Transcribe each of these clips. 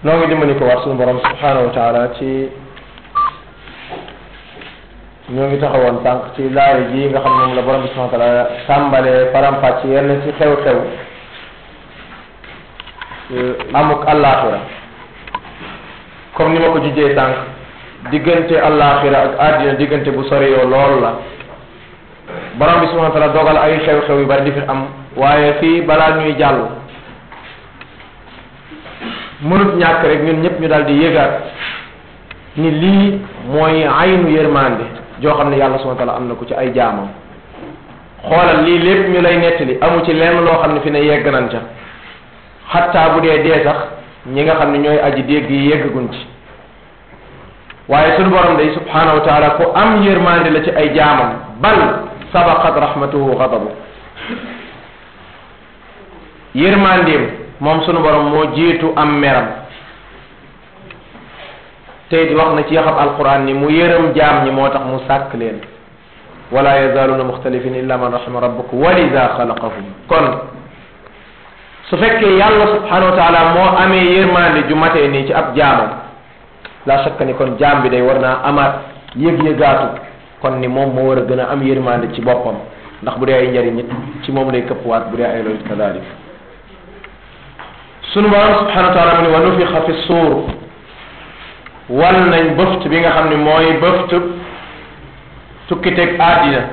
noo ngi dimbali ko war suñu borom subhanahu wa taala ci ñoo ngi taxawoon sànq ci laaya ji nga xam ne moom la borom bi subhanahu wa taala tàmbalee faram-fàcc yenn ci xew-xew amuk àllaaxira comme ni ma ko jujjee sànq diggante àllaaxira ak àddina diggante bu sori yoo lool la borom bi subhanahu wa taala dogal ay xew-xew yu bari di fi am waaye fii balaa ñuy jàll mënut ñàkk rek ñun ñëpp ñu daal di yëgaat ni lii mooy aynu yërmande joo xam ne yàlla subhanahu wa taala am na ko ci ay jaamam xoolal lii lépp ñu lay nettali amu ci lenn loo xam ne fi ne yegg nañ ca xattaa bu dee dee sax ñi nga xam ne ñooy aji dégg yi yeggaguñ ci waaye sunu borom day subhanahu wa taala ku am yërmande la ci ay jaamam bal sabaqat rahmatuhu ghadabu yërmandeem moom sunu borom moo jiitu am meram tey di wax na ci yaxab alquran ni mu yërëm jaam ñi moo tax mu sàkk leen wala yazaluna muxtalifin illa man rahima rabbuk walida xalaqahum kon su fekkee yàlla subhanahu wa taala moo amee yërmande ju matee nii ci ab jaamam la shakka ni kon jaam bi day war naa amaat yëg-yëgaatu kon ni moom moo war a gën a am yërmande ci boppam ndax bu dee ay njariñ it ci moom lay këppwaat bu dee ay loolu kadalik sunu borom subhanahu wa taala mu ni wa nufixa fi suur wal nañ bëft bi nga xam ne mooy bëft tukkiteg àddina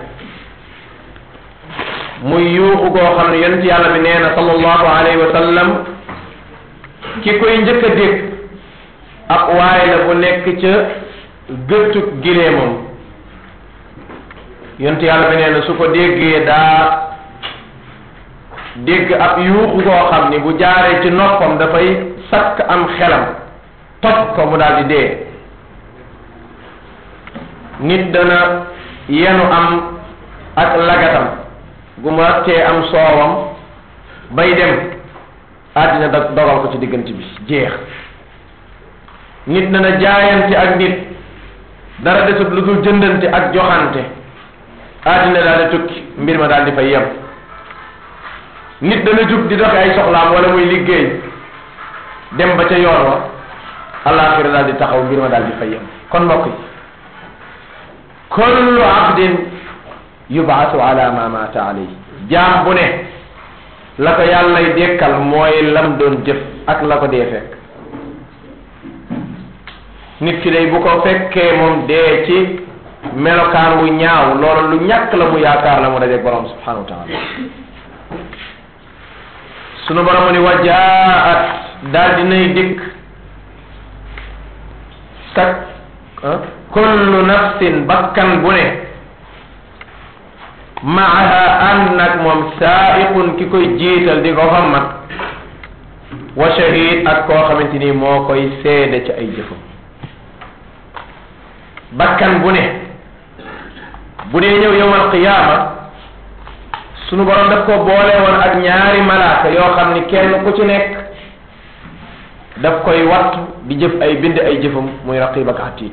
muy yuuxu goo xam ne yonent yàlla bi nee na sallallahu alayhi wa sallam ki koy njëkk a dégg ab waay la bu nekk ca gëttu gileemam yonent yàlla bi nee na su ko déggee daa dégg ab yuuxu goo xam ni bu jaaree ci noppam dafay sakk am xelam toj ko mu daal di dee nit dana yenu am ak lagatam gu mu rattee am soowam bay dem àddina da dogal ko ci diggante bi jeex nit dana jaayante ak nit dara desut lu dul jëndante ak joxante àddina daal di tukki mbir ma daal di fay yem nit dana jug di doxe ay soxlaam wala muy liggéey dem ba ca yoon wa alaxira daal di taxaw mbir ma daal di fay yem kon mbokk yi kullu abdin yubaatu ala ma mata alayhi jaam bu ne la ko yàllay dekkal mooy lam doon jëf ak la ko dee fekk nit ki day bu ko fekkee moom dee ci melokaan wu ñaaw loolu lu ñàkk la mu yaakaar la mu dajeeg borom subhanahu wa taala sunu borom ni wajaat daal dinay dikk sak kullu nafsin bakkan bu ne maaha ànd nag moom saaiqun ki koy jiital di ko xammat wa shahid ak koo xamante ni moo koy seede ci ay jëfam bakkan bu ne bu dee ñëw yowmal qiyaama sunu borom daf ko boole woon ak ñaari malaaka yoo xam ni kenn ku ci nekk daf koy wattu di jëf ay bind ay jëfam muy raqib ak atiid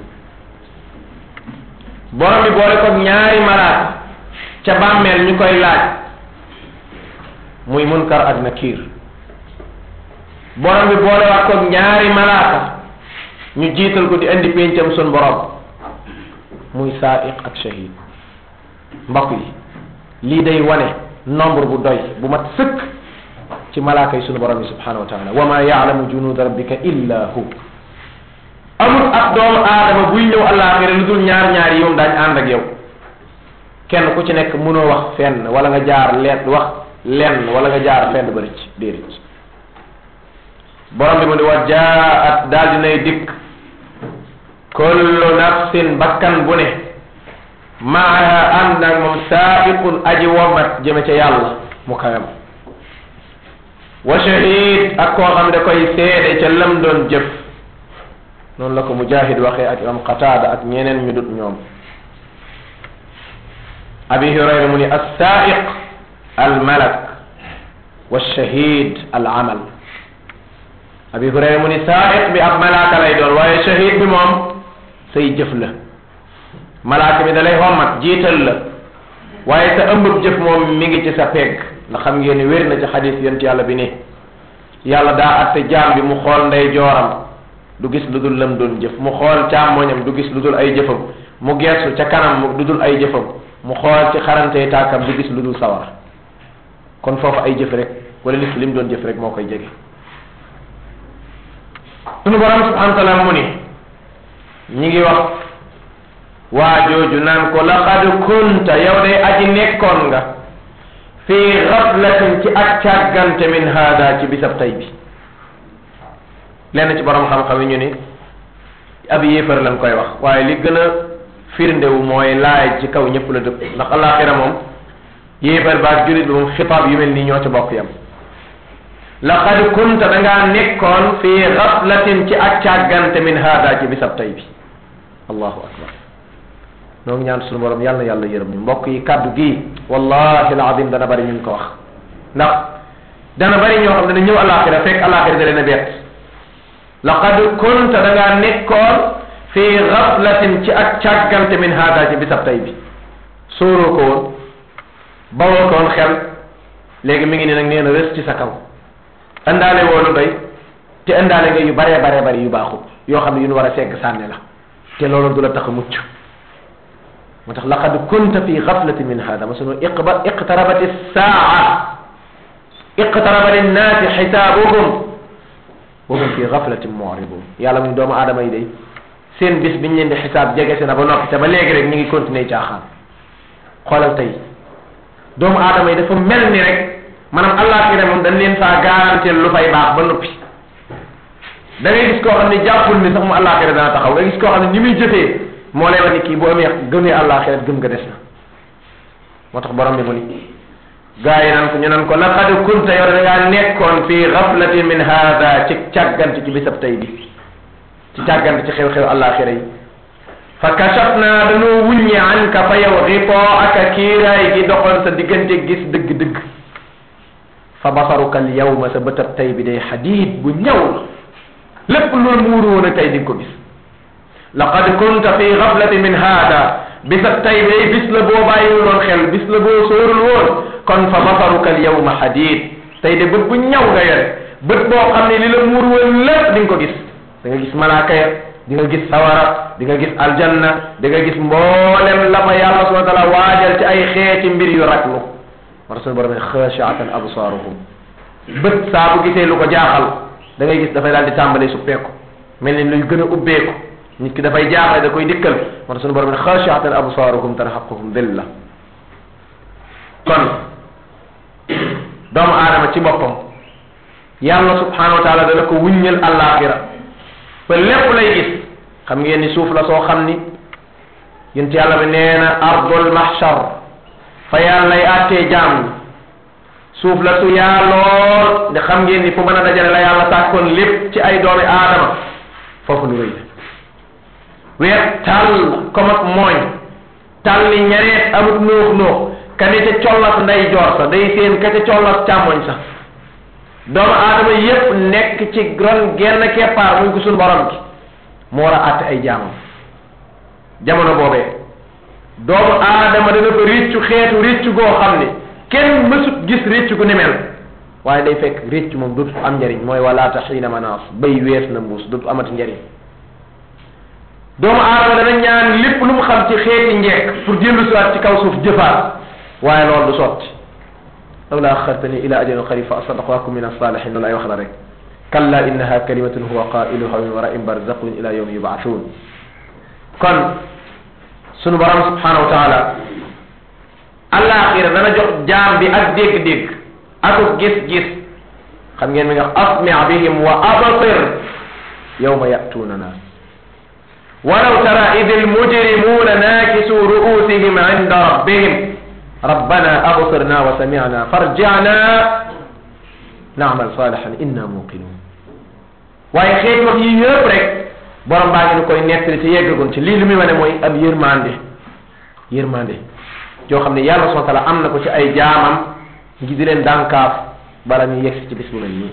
borom bi boole ko ñaari malaaka ca bàmmeel ñu koy laaj muy munkar ak nakiir borom bi boole waat ko ñaari malaaka ñu jiital ko di indi péncam sun borom muy saaiq ak shahid mbokk yi lii day wane nombre bu doy bu mat sëkk ci malaaka yi sunu borom yi subhanahu wa taala wa ma yaalamu junuda rabbika illa hu amul ab doomu aadama buy ñëw àllaaxira lu dul ñaar ñaar yi moom daañ ànd ak yow kenn ku ci nekk mënoo wax fenn wala nga jaar leen wax lenn wala nga jaar fenn ba rëcc déedéet borom bi mu ni wa jaat daal dinay dikk kullu nafsin bakkan bu ne maaha ànd nag moom saabiqun aji womat jëme ca yàlla mu kawem wa shahid ak koo xam ne koy seede ca lam doon jëf noonu la ko mujahid waxee ak imam qatada ak ñeneen ñu dut ñoom abi hurayra mu ni alsaiq almalak walshahid alamal abi hurayra mu ni saiq bi ab malaaka lay doon waaye shahid bi moom say jëf la malaaka bi da lay xommat jiital la waaye sa ëmbëb jëf moom mi ngi ci sa pegg ndax xam ngeen ni wér na ci xadis yent yàlla bi ni yàlla daa atte jaam bi mu xool ndey jooram du gis lu dul lam doon jëf mu xool càmmoñam du gis lu dul ay jëfam mu geesu ca kanam mu du dul ay jëfam mu xool ci xarantey tàkkam du gis lu dul sawar kon foofu ay jëf rek wala nit ki lim doon jëf rek moo koy jege sunu borom subhanahu wa taala mu ni ñi ngi wax waa jooju naan ko laqad kunta yow day aji nekkoon nga fi gaflatin ci ak càggante min hada ci bisab tay bi lenn ci borom xam-xam yi ñu ni ab yéefar lañ koy wax waaye li gën a firndewu mooy laay ci kaw ñëpp la dëpp ndax alaxira moom yéefar baak julit bi moom xitaab yu mel nii ñoo ci bokk yam laqad kunta da ngaa nekkoon fi gaflatin ci ak càggante min hada ci bisab tay bi allahu akbar noo ngi ñaan suñu borom yàlla na yàlla yërëm ñu mbokk yi kàddu gii wallahi alazim dana bari ñun ko wax ndax dana bari ñoo xam ne dana ñëw alaxira fekk alaxira da leen a bett laqad kunta da ngaa nekkoon fi gaflatin ci ak càggante min hada ci bisab tay bi sóoroo ko woon bawoo ko woon xel léegi mi ngi ne nag nee na rës ci sa kaw indaale woonu doy te indaale nga yu baree baree bari yu baaxul yoo xam ne yu nu war a segg sànni la te loolu du la tax a mucc moo tax laqad kunta fi gaflati min hada masunu iqba iqtarabat saa iqtaraba linnaasi xisaabuhum wa hum fi gaflatin mu'ridun yàlla mu doomu aadama yi day seen bis biñ leen di xisaab jege si na ba noppi te ba léegi rek ñu ngi continuer caaxaan xoolal tey doomu aadama yi dafa mel ni rek maanaam àllaaxira moom dañ leen faa garanteel lu fay baax ba noppi da ngay gis koo xam ne jàppul ni sax mu àllaaxira dana taxaw nga gis koo xam ne ni muy jëfee moo lay wax ni kii bu amee gëmee àllaaxira gëm nga des na moo tax borom bi mu ni gaa yi naan ko ñu naan ko laqad kunta yow da ngaa nekkoon fii gaflatin min hada ci càggante ci bisab tey bi ci càggante ci xew-xew àllaaxira yi fa kashafna dañoo wuññi anka fa yow xitoo aka kiiraay gi doxoon sa diggante gis dëgg-dëgg fa basaruka al yawma sa bëtab tey bi day xadiid bu ñaw la lépp loolu muuru woon a tey di nga ko gis laqad kunta fi gaflatin min hada bisab tey bi bis la boo bàyyiwul woon xel bis la boo sóorul woon kon fa basaruka al yawma xadiid tey de bët bu ñaw nga yore bët boo xam ne li la muuru woon lépp di nga ko gis da nga gis malaaka ya di nga gis sawara di nga gis aljanna di nga gis mboolem la fa yàlla subhanahu wa taala waajal ci ay xeeti mbir yu raglu war suñu borom ne xaashiatan absaaruhum bët saa bu gisee lu ko jaaxal da ngay gis dafay daal di tàmbalee suppeeku mel ni luy gën a ubbeeku nit ki dafay jaaxle da koy dikkal war suñu borom ne xaashiatan absaaruhum tarhaquhum dilla kon doomu aadama ci boppam yàlla subhanahu wa taala dana ko wuññal àllaaxira ba lépp lay gis xam ngeen ni suuf la soo xam ni yent yàlla bi nee na ardul mahshar fa yàlla lay àttee jaam ñi suuf la su yaa lool de xam ngeen ni fu mën a dajale la yàlla sàkkoon lépp ci ay doomi aadama foofu lu rëy la weer tàll comme ak mooñ tàll ni ñareet amut nuux nuux ka ne ca collas nday joor sa day seen ka ca collas càmmoñ sa doomu aadama yépp nekk ci ron genn keppaar muñ ko suñu borom gi mu war a àtte ay jaamam jamono boobee doomu aadama dana ko réccu xeetu réccu goo xam ne kenn mësut gis réccu gu ni mel waaye day fekk réccu moom dootu am njariñ mooy walaata xiina manaas bay wees na mbuus dootu amati njariñ doomu aadama dana ñaan lépp lu mu xam ci xeeti njekk pour dellu siwaat ci kaw suuf jëfaat waaye loolu du sotti lawla axartani ila ajalin qarib fa asadaq wa akun min asalihin loolu ay wax la rek kalla innaha kalimatun huwa qailuha min warain barzaqun ila yawmi yubathun kon sunu borom subhanahu wa taala alaxira dana jox jaam bi ak dégg-dégg ak gis-gis xam ngeen mi nga asmi bihim wa absir yawma yatunana walaw tara id almujrimuna nakisu ru'usihim inda rabbihim rabbana absirna wa sami'na farji'na na'mal salihan inna muqinun waaye xeet wax yi yëpp rek borom baa ngi ni koy nettali te yeggagun ci lii li muy wane mooy ab yërmande yërmande joo xam ne yàlla subhanahu wa taala am na ko ci ay jaamam ngi di leen dànkaaf bala ñu yegsi ci bis bu mel nii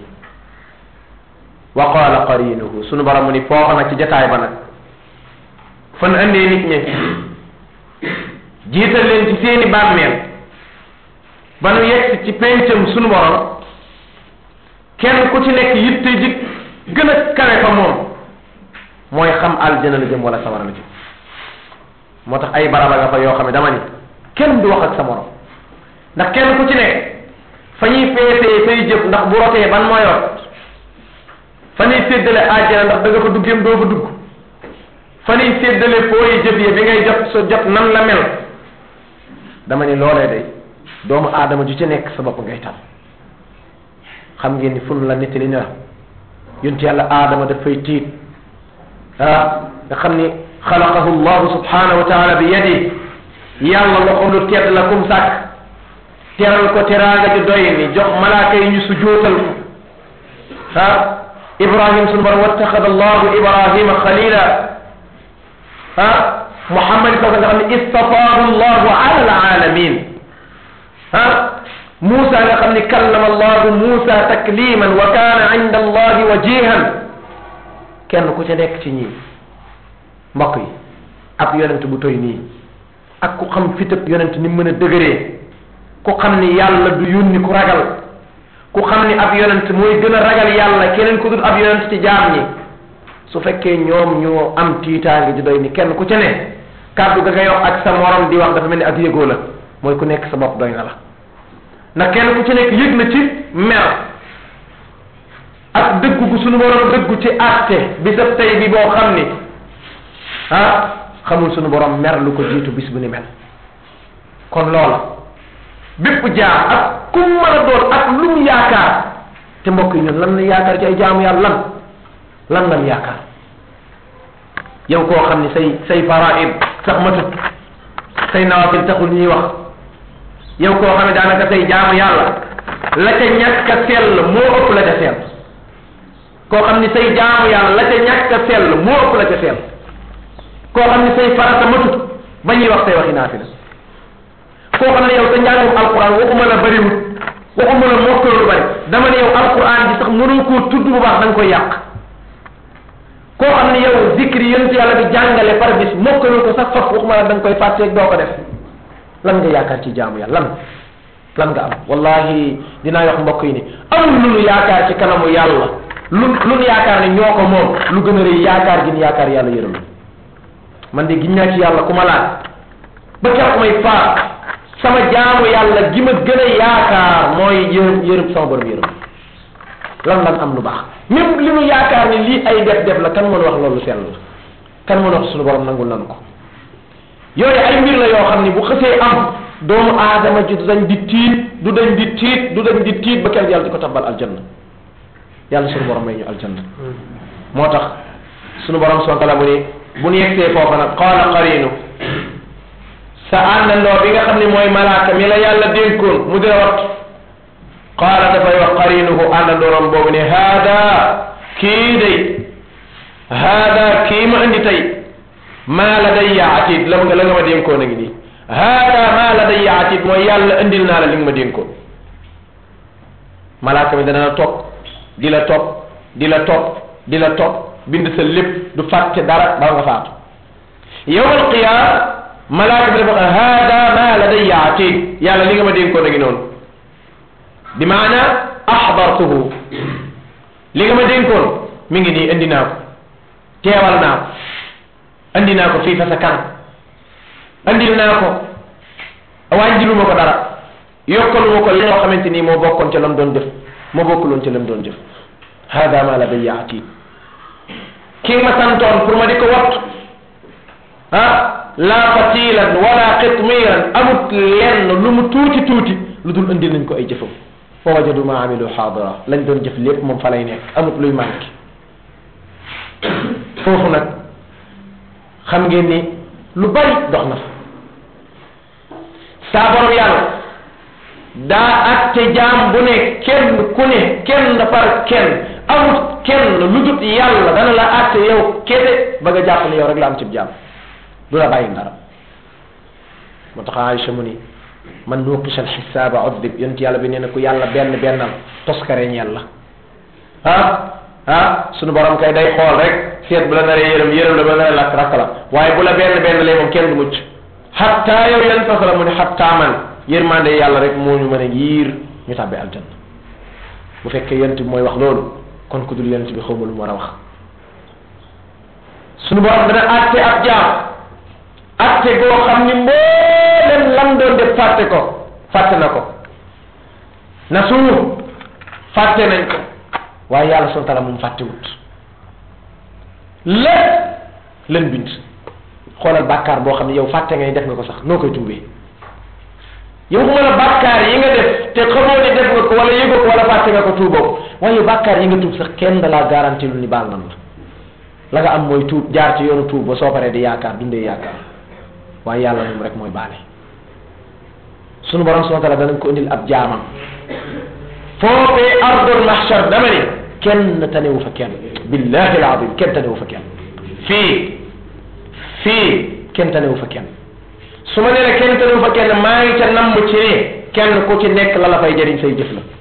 wa qala qarinuhu sunu borom mu ni foofa nag ci jataay ba nag fan andee nit ñi jiital leen ci seeni bàmmeel ba nu yegsi ci pencam sunu borom kenn ku ci nekk yitte ji gën a kawe fa moom mooy xam aljana la jëm wala sawara la jëm moo tax ay baraba nga fa yoo xam ne dama ni kenn du wax ak sa morom ndax kenn ku ci nekk fa ñuy feetee say jëf ndax bu rotee ban mooy rot fa ñuy séddale aljana ndax da nga fa duggeem doo fa dugg fa ñuy séddale fooyi jëf yi bi ngay jot sa jot nan la mel dama ni loolee day doomu aadama ju ci nekk sa bopp ngay tal xam ngeen ni fun la nettali ne la yonti yàlla aadama dafay tiit ah nga xam ni xalaqahu llahu subhanahu wa taala bi yadi yàlla loxo lu tedd la kum sàkk teral ko teraanga ju doy ni jox malaaka yi ñu sujootal ko ah ibrahim sunu borom wattaxada allahu ibrahima xalila ah muhammad sa nga xam ne istafaahu llahu ala alalamin ah Moussa nga xam ni kallama allahu Moussa takliman wa kaana inda allahi wajihan kenn ku ca nekk ci ñii mbokk yi ab yonent bu toy nii ak ku xam fitab yonent ni mën a dëgëree ku xam ni yàlla du yónni ku ragal ku xam ni ab yonent mooy gën a ragal yàlla keneen ku dul ab yonent ci jaam ñi su fekkee ñoom ñoo am tiitaange ji doy ni kenn ku ca ne kàddu ga ngay wax ak sa morom di wax dafa mel ni ak yëgoo la mooy ku nekk sa bopp doy na la ndax kenn ku ci nekk yëg na ci mer ak dëggu gu sunu borom dëggu ci àtte bi sa tey bi boo xam ni ah xamul sunu borom mer lu ko jiitu bis bu ni mel kon loola bépp jaam ak ku mën a doon ak lu mu yaakaar te mbokk yi ñun lan la yaakaar ci ay jaamu yàlla lan lan lan yaakaar yow koo xam ni say say faraid sax matut say nawafil taxul ñuy wax yow koo xam ne daanaka say jaamu yàlla la ca ñàkk a sell moo ëpp la ca sell koo xam ni say jaamu yàlla la ca ñàkk a sell moo ëpp la ca sell koo xam ni say farata matut ba ñuy wax say waxi naafila koo xam ne yow sa njàngum alquran waxuma la bëriwut waxuma la mokkal lu bëri dama ne yow alquran ji sax mënoo koo tudd bu baax da nga koy yàq koo xam ne yow zikri yonent yàlla bi jàngale par bis mokkalul ko sax faf waxuma la da nga koy fàtteeg doo ko def lan nga yaakaar ci jaamu yàlla lan lan nga am wallahi dinaa wax mbokk yi ni amul lu nu yaakaar ci kanamu yàlla lu lu nu yaakaar ne ñoo ko moom lu gën a rëy yaakaar gi nu yaakaar yàlla yërëm man de giñ naa ci yàlla ku ma laaj ba keroog may faat sama jaamu yàlla gi ma gën a yaakaar mooy yërëm yërëm sama borom yërëm lan lan am lu baax même li nu yaakaar ni lii ay def def la kan mën wax loolu sell la kan mën wax suñu borom nangul nanu ko yooyu ay mbir la yoo xam ni bu xësee am doomu aadama ji du dañ di tiit du dañ di tiit du dañ di tiit ba kenn yàlla di ko tabbal aljanna yàlla suñu borom may ñu aljanna moo tax suñu borom subhanahu wa taala mu ni bu ñu yegsee foofa nag qaala qarinu sa àndandoo bi nga xam ne mooy malaaka mi la yàlla dénkoon mu dina wat qaala dafay wax qarinuhu àndandooram boobu ne haada kii day haada kii ma indi tey maa la day atid la nga la nga ma dénkoon a ngi nii haada maa la day atid mooy yàlla indil naa la li nga ma dénkoon malaaka mi dana la topp di la topp di la topp di la topp bind sa lépp du fàtte dara ba nga faatu yowmal qiyaam malaaka bi dafa haada maa la day atid yàlla li nga ma dénkoon a ngi noonu bi maana axdartuhu li nga ma dénkoon mi ngi nii indi naa ko teewal naa ko andi naa ko fii fa sa kanam andil naa ko wàññiluma ko dara yokkaluma ko li nga xamante nii moo bokkoon ca lam doon def moo bokkuloon ca lam doon def hada ma la day yaati ki ma santoon pour ma di ko wattu ah la fatilan wala qitmiran amut lenn lu mu tuuti tuuti lu dul andil nañ ko ay jëfam fa wajadu ma amilu xaadira lañ doon jëf lépp moom fa lay nekk amut luy manqué foofu nag xam ngeen ni lu bari dox na fa saa borom yàlla daa atte jaam bu ne kenn ku ne kenn par kenn amut kenn lu dut yàlla dana la atte yow kese ba nga jàpp ne yow rek la am cib jaam du la bàyyi dara moo tax Aïcha mu ni man nuqisha alxisaaba udib yonent yàlla bi nee na ku yàlla benn bennal toskareñ yàlla ah ah sunu borom kay day xool rek seet bu la naree yërëm yërëm la bu la naree lakk rakk la waaye bu la benn benn lee moom kenn du mucc xatta yow yan tasala mu ne xatta man yërmande yàlla rek moo ñu mën a yiir ñu tàbbi aljanna bu fekkee yonent bi mooy wax loolu kon ku dul yonent bi xawma lu mu war a wax sunu borom dana atte ab jaam atte goo xam ni mboolem lam doon def fàtte ko fàtte na ko na suñu fàtte nañ ko waaye yàlla subhanahu wa taala moom fàttewut lépp leen bind xoolal bàkkaar boo xam ne yow fàtte ngay def nga ko sax noo koy tuubee yow xuma la bàkkaar yi nga def te xamoo ne def nga ko wala yëgoo ko wala fàtte nga ko tuuboo ko waaye yow bàkkaar yi nga tuub sax kenn da laa garanti lu ni baal nan la la nga am mooy tuub jaar ci yoonu tuub ba soo paree di yaakaar dundee yaakaar waaye yàlla moom rek mooy baale sunu borom subhanahu wa taala danañ ko indil ab jaamam foofee ardul mahshar dama ni kenn tanewu fa kenn billahi alazim kenn tanewu fa kenn fii fii kenn tanewu fa kenn su ma nee la kenn tanewu fa kenn maa ngi ca namm ci ne kenn ku ci nekk la la fay jëriñ say jëf la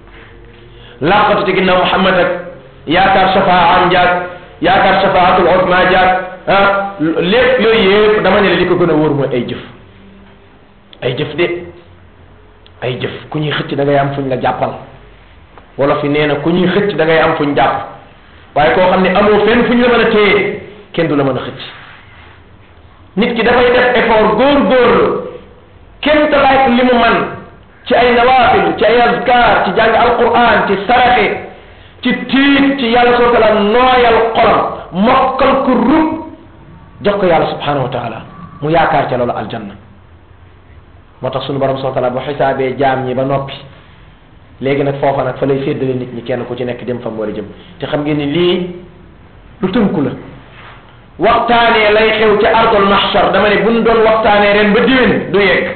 laqatu ci ginnaaw Muhammad ak yaakaar shafaa am jaag yaakaar shafaatul uzma jaag ah lépp yooyu yëpp dama ne la li ko gën a wóor mooy ay jëf ay jëf de ay jëf ku ñuy xëcc da ngay am fuñ la jàppal wala fi nee na ku ñuy xëcc da ngay am fuñ jàpp waaye koo xam ne amoo fenn fuñ la mën a téye kenn du la mën a xëcc nit ki dafay def effort góor-góorlu kenn talaat li mu man ci ay nawaafil ci ay azkar ci jàng alquran ci saraxe ci tiit ci yàlla subhanahu wa taala nooyal xolam mokkal ko rub jox ko yàlla subhanahu wa taala mu yaakaar ca loolu aljanna moo tax sunu borom subhanahu wa taala bu xisaabee jaam ñi ba noppi léegi nag foofa nag fa lay séddale nit ñi kenn ku ci nekk dem fa mu war a jëm te xam ngeen ni lii lu tënku la waxtaanee lay xew ci ardul mahshar dama ne buñ doon waxtaanee ren ba diwén du yegg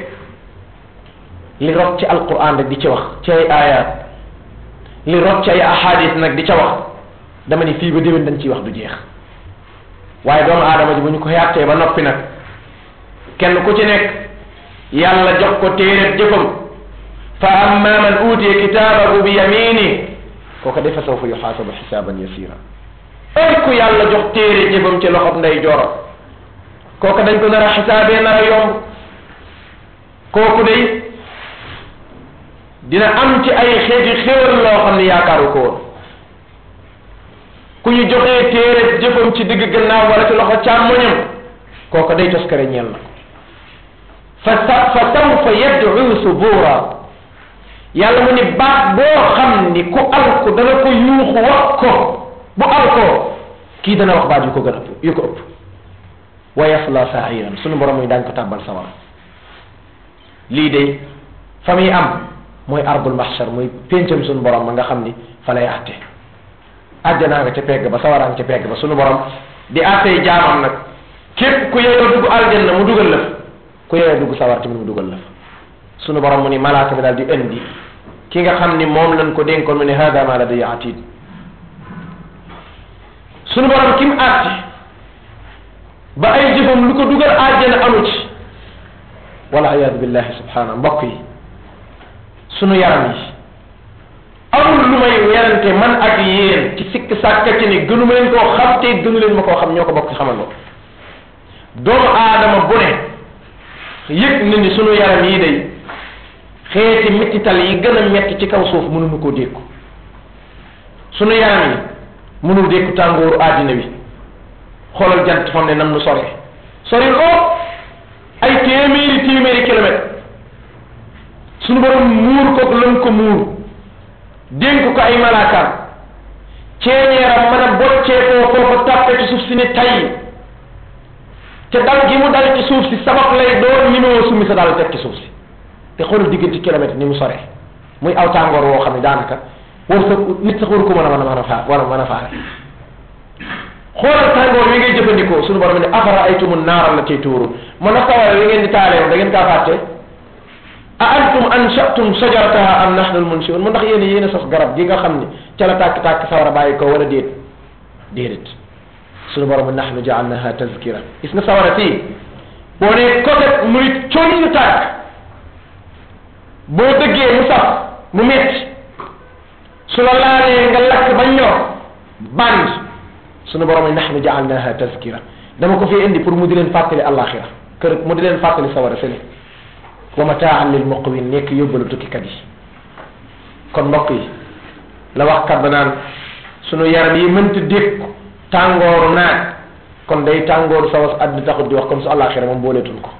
li rot ci alquran rek di ca wax ci ay ayat li rot ci ay ahadis nag di ca wax dama ne fii ba déwén dañ ciy wax du jeex waaye doomu aadama ji bu ñu ko yàttee ba noppi nag kenn ku ci nekk yàlla jox ko téereb jëfam fa amma man utiya kitaabahu bi yamini kooka defa sawfa yuxaasabu xisaaban yasira ay ku yàlla jox téere jëfam ci loxob nday jooro kooka dañ ko nar a xisaabee nar a yomb kooku day dina am ci ay xeeti xéwal loo xam ne yaakaaru ko woon ku ñu joxee téere jëfam ci digg gannaaw wala ci loxo càmmoñam kooka day toskare ñeel na ko fa sa fa sawfa yad'u subura yàlla mu ni baat boo xam ni ku alku dana ko yuuxu wax ko bu alkoo kii dana wax baat yu ko gën a ëpp yu ko ëpp wa yasla sa'iran sunu borom yi daañ ko tàbbal sawara lii de fa muy am mooy ardul mahshar mooy péncam sunu borom ma nga xam ni fa lay àtte àjjanaa nga ca pegg ba sawaraa nga ca pegg ba sunu borom di àttee jaamam nag képp ku yeyoo dugg aljanna mu dugal la ku yeyoo dugg sawar tamit mu dugal la sunu borom mu ni malaaka bi daal di indi ki nga xam ni moom lañ ko dénkoon mu ne hada ma ladayya atid sunu borom kim àtte ba ay jëfam lu ko dugal àjjana amu ci wala iyaadu billahi subhana mbokk yi sunu yaram yi amul lu may werante man ak yéen ci sikk sàkka ci ni gënu ma leen koo xam te gënu leen ma koo xam ñoo ko bokk ci xamandoo doomu aadama bu ne yëg na ni sunu yaram yi day xeeti mettital yi gën a metti ci kaw suuf mënuñu koo dékku sunu yaram yi mënul dékku tàngooru àddina bi xoolal jant fam ne nam nu sore sori loo ay téeméeri téeméeri kilomètre sunu borom muur ko lëm ko muur dénk ko ay malaakaam ceeñeeram mën a bocceekoo foofu tàppe ci suuf si ne tay te dal gi mu dal ci suuf si sabab lay doon ni moo summi sa daal teg ci suuf si te xoolal diggante kilomètre ni mu sore muy aw tàngoor woo xam ne daanaka war sa nit sax waru ko mën a mën a mën a faa war a mën a faare xoolal tàngoor wi ngay jëfandikoo suñu borom ne afara aytumu naaral la tey tuuru ma na sawara wi ngeen di taaleew da ngeen kaa fàtte a antum anshatum shajarataha am nahnu almunshiun mu ndax yéen yéen a sos garab gi nga xam ni ca la tàkk-tàkk sawara bàyyi ko wala déet déedéet suñu borom nahnu jaalnaha tazkira gis nga sawara fii boo nee côté muy conn tàkk boo dëggee mu saf mu metti su la laalee nga lakk ba ñor band suñu borom nahnu jaalnaha tazkira dama ko fi indi pour mu di leen fàttali àllaaxira kër mu di leen fàttali sawara fële wa mataan lil muqwin nekk yóbbalu tukkikat yi kon mbokk yi la wax kat ba naan sunu yaram yi mënta dékku tàngooru naaj kon day tàngooru sawas àddina taxut di wax kon su àllaaxira moom booleetuñ ko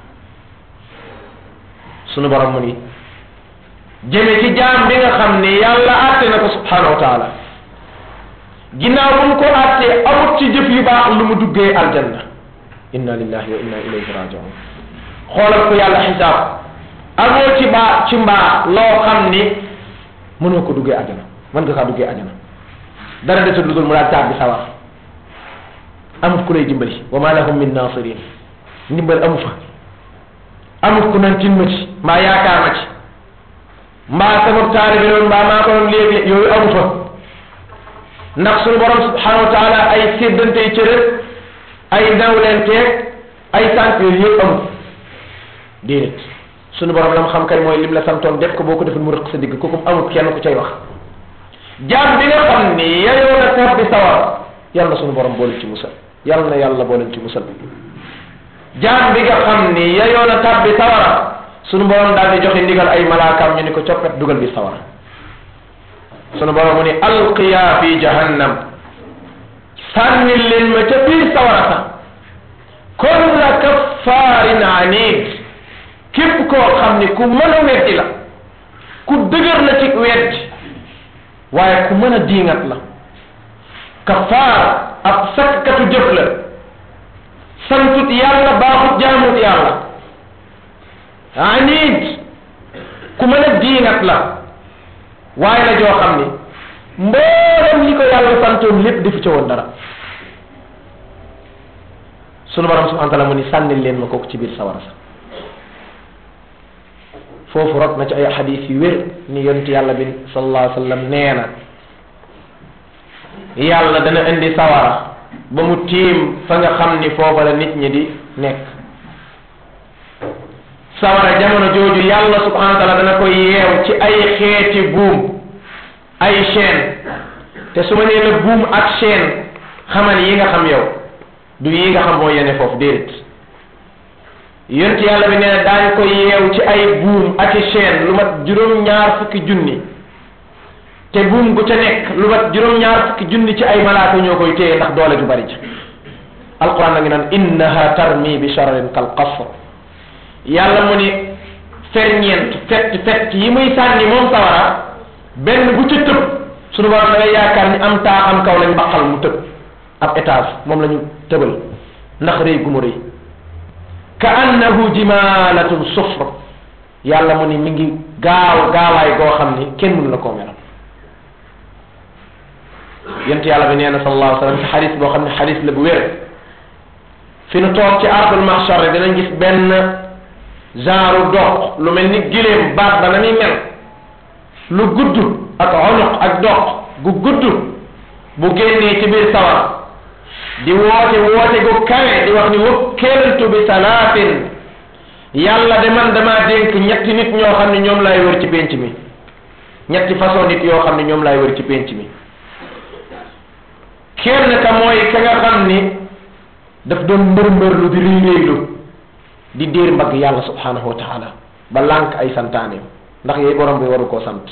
sunu borom mu ni jëme ci jaam bi nga xam ni yàlla àtte na ko subhanahu wa taala ginnaaw bu mu ko àttee amut ci jëf yu baax lu mu duggee aljanna inna lillahi wa inna ilayhi rajiun xoolal ko yàlla xisaab amoo ci baax ci mbaax loo xam ni mënoo ko duggee ajana mën nga kaa duggee ajana dara desul lu dul mu daal taab bi sawar amut ku lay dimbali wa ma lahum min nasirin ndimbal amu fa amut ku nan tin ma ci mbaa yaakaar ma ci mbaa sama taalibe loolu mbaa maa ko doon léegi yooyu amu fa ndax suñu borom subhanahu wa taala ay séddante cërët ay nawlenteeg ay sant yooyu yëpp amut déedéet suñu borom la mu xam kay mooy lim la santoon def ko boo ko deful mu rëq sa digg kooku amut kenn ku cay wax jaam bi nga xam ni yayoo na tab bi sawar yàlla na suñu borom boole ci musal yàlla na yàlla boole ci musal jaam bi nga xam ni yayoo na tab bi sawara sunu borom daal di joxe ndigal ay malaakaam ñu ni ko coppet dugal bi sawara sunu borom mu ni alqiya fi jahannam sànni leen ma ca biir sawara sax kulla kaffaarin anid képp koo xam ni ku mën a weddi la ku dëgër la ci weddi waaye ku mën a diingat la kaffaar ab sakkatu jëf la santut yàlla baaxut jaamut yàlla anid ku mën a diingat la waaye la joo xam ni mboolem li ko yàlla santoon lépp defu ca woon dara sunu borom subhanahu wa taala mu ni sànnil leen ma kooku ci biir sawara sa foofu rot na ci ay xadis yu wér ni yonent yàlla bi sallallahu alayhi wa sallam nee na yàlla dana indi sawara ba mu tiim fa nga xam ni foofa la nit ñi di nekk sawara jamono jooju yàlla subhanahu wa taala dana ko yeew ci ay xeeti buum ay chaîne te su ma nee la buum ak chaîne xamal yi nga xam yow du yi nga xam moo yene foofu déedéet yonent yàlla bi nee na daañ ko yeew ci ay buum ak i chaîne lu mat juróom-ñaar fukki junni te buum gu ca nekk lu mat juróom-ñaar fukki junni ci ay malaaka ñoo koy téye ndax doole ju bari ja alquran na ngi naan innaha tarmi bi shararin kal qasr yàlla mu ni ferñeent fett fett yi muy sànni moom sawara benn bu ca tëb suñu borom da ngay yaakaar ni am taa am kaw lañ baqal mu tëb ab étage moom la ñu tëbal ndax rëy gu mu rëy ka annahu jimalatun sufr yàlla mu ni mi ngi gaaw gaawaay goo xam ni kenn mënu la koo melal yent yàlla bi nee na sallallahu alayhi wa sallam ci xadis boo xam ne xadis la bu wér fi nu toog ci ardul mahshar dinañ gis benn genre doq lu mel ni giléem baat ba na muy mel lu gudd ak onuq ak doq gu gudd bu génnee ci biir sawar di woote woote gu kawe di wax ni wakkeeltu bi salaatin yàlla de man damaa dénk ñetti nit ñoo xam ne ñoom laay wër ci pénc mi ñetti façon nit yoo xam ne ñoom laay wër ci pénc mi kenn ka mooy ka nga xam ni daf doon mbër mbërlu di réy réylu di déer mbagg yàlla subhanahu wa taala ba lànk ay santaaneem ndax yooyu borom bi waru koo sant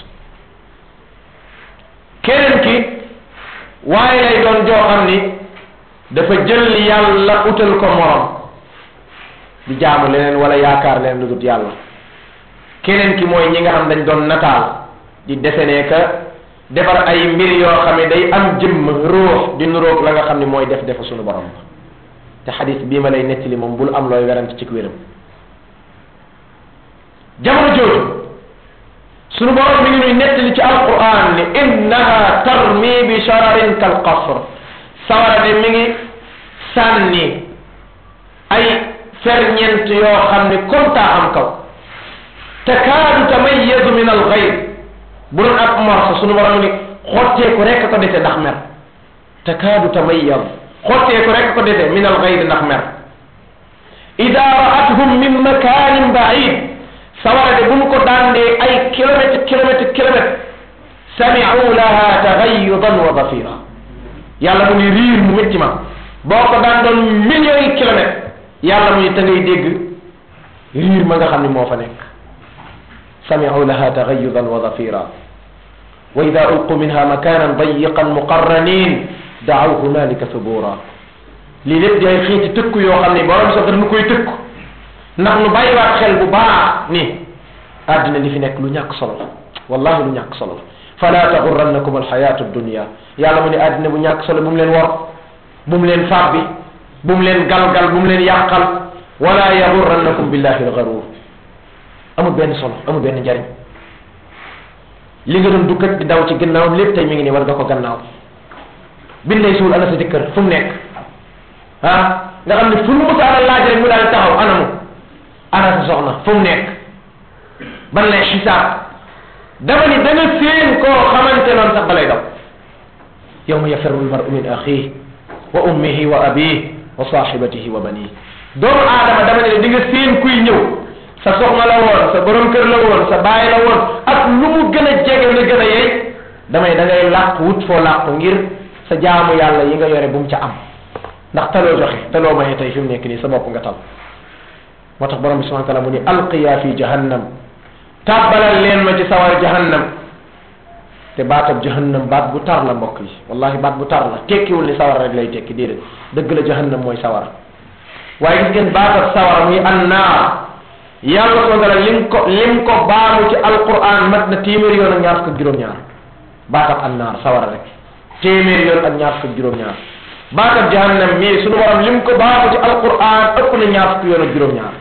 keneen ki waaye lay doon joo xam ni dafa jël yàlla utal ko morom di jaamu leneen wala yaakaar leneen lu dut yàlla keneen ki mooy ñi nga xam dañ doon nataal di desenee ka defar ay mbir yoo xam ne day am jëmm ruux di nuroog la nga xam ne mooy def defa sunu borom ba te xadis bii ma lay nettali moom bul am looy werante ci wéram jamono jooju sunu borom mi ngi nuy nettali ci alquran ni innaha tarmi bi shararin kal qasr sawara de mi ngi sànni ay ferñent yoo xam ne comme taa am kaw takaadu tamayyazu min al ghayb bu doon ab morso sunu borom ni xotteeku rek ko dese ndax mer takaadu tamayyaz xotteeku rek ko dese min al ghayb ndax mer ida ra'athum min makanin ba'id sawara de bu ñu ko dandee ay kilomètre kilomètre kilomètre sami'u laha taghayyudan wa dafira yàlla mu ni riir mu métti ma boo ko daan doon millions yi kilomètres yàlla mu ni ta ngay dégg riir ma nga xam ne moo fa nekk sami'u laha taghayyudan wa dafira wa ida ulqu minha makanan dayiqan muqarranin da'aw hunalika subura lii lépp di ay xeeti tëkku yoo xam ne borom sax nu koy tëkku ndax nu bàyyiwaat xel bu baax ni àddina li fi nekk lu ñàkk solo la wallahi lu ñàkk solo la fala taxurrannakum alxayatu dunia yàlla mu ne àddina bu ñàkk solo bu mu leen wor bu mu leen fàbbi bu mu leen galgal bu mu leen yàqal wala yaxurrannakum billahi algarur amul benn solo amul benn njariñ li nga doon dukkat di daw ci gannaawam lépp tey mi ngi nii war nga ko gannaaw bin lay suul ana sa jëkkër fu mu nekk ah nga xam ne fu mu musa ana laaj rek mu daal taxaw anamu ana sa soxna fu mu nekk ban lay xisaab dama ni da nga séen koo xamante noonu sax balay daw yawma yafirru almaru min axihi wa ummihi wa abihi wa sahibatihi wa banihi doomu aadama dama ne di nga séen kuy ñëw sa soxna la woon sa borom kër la woon sa baay la woon ak lu mu gën a jege la gën a yey damay da ngay làq wut foo làq ngir sa jaamu yàlla yi nga yore bu mu ca am ndax taloo joxe taloo maye tey fi mu nekk nii sa bopp nga tal moo tax borom bi subhanahu wa taala mu ni alqiya fi jahannam tàbbalal leen ma ci sawar jahannam te baatab jahannam baat bu tar la mbokk yi wallahi baat bu tar la tekkiwul ni sawar rek lay tekki déedéet dëgg la jahannam mooy sawar waaye gis ngeen baatab sawar muy annaar yàlla subhanahu wa taala lim ko lim ko baamu ci alquran mat na téeméeri yoon ak ñaar fukk ak juróom-ñaar baatab annaar sawar rek téeméeri yoon ak ñaar fukk ak juróom-ñaar baatab jahannam mii sunu borom lim ko baamu ci alquran ëpp na ñaar fukk yoon ak juróom-ñaar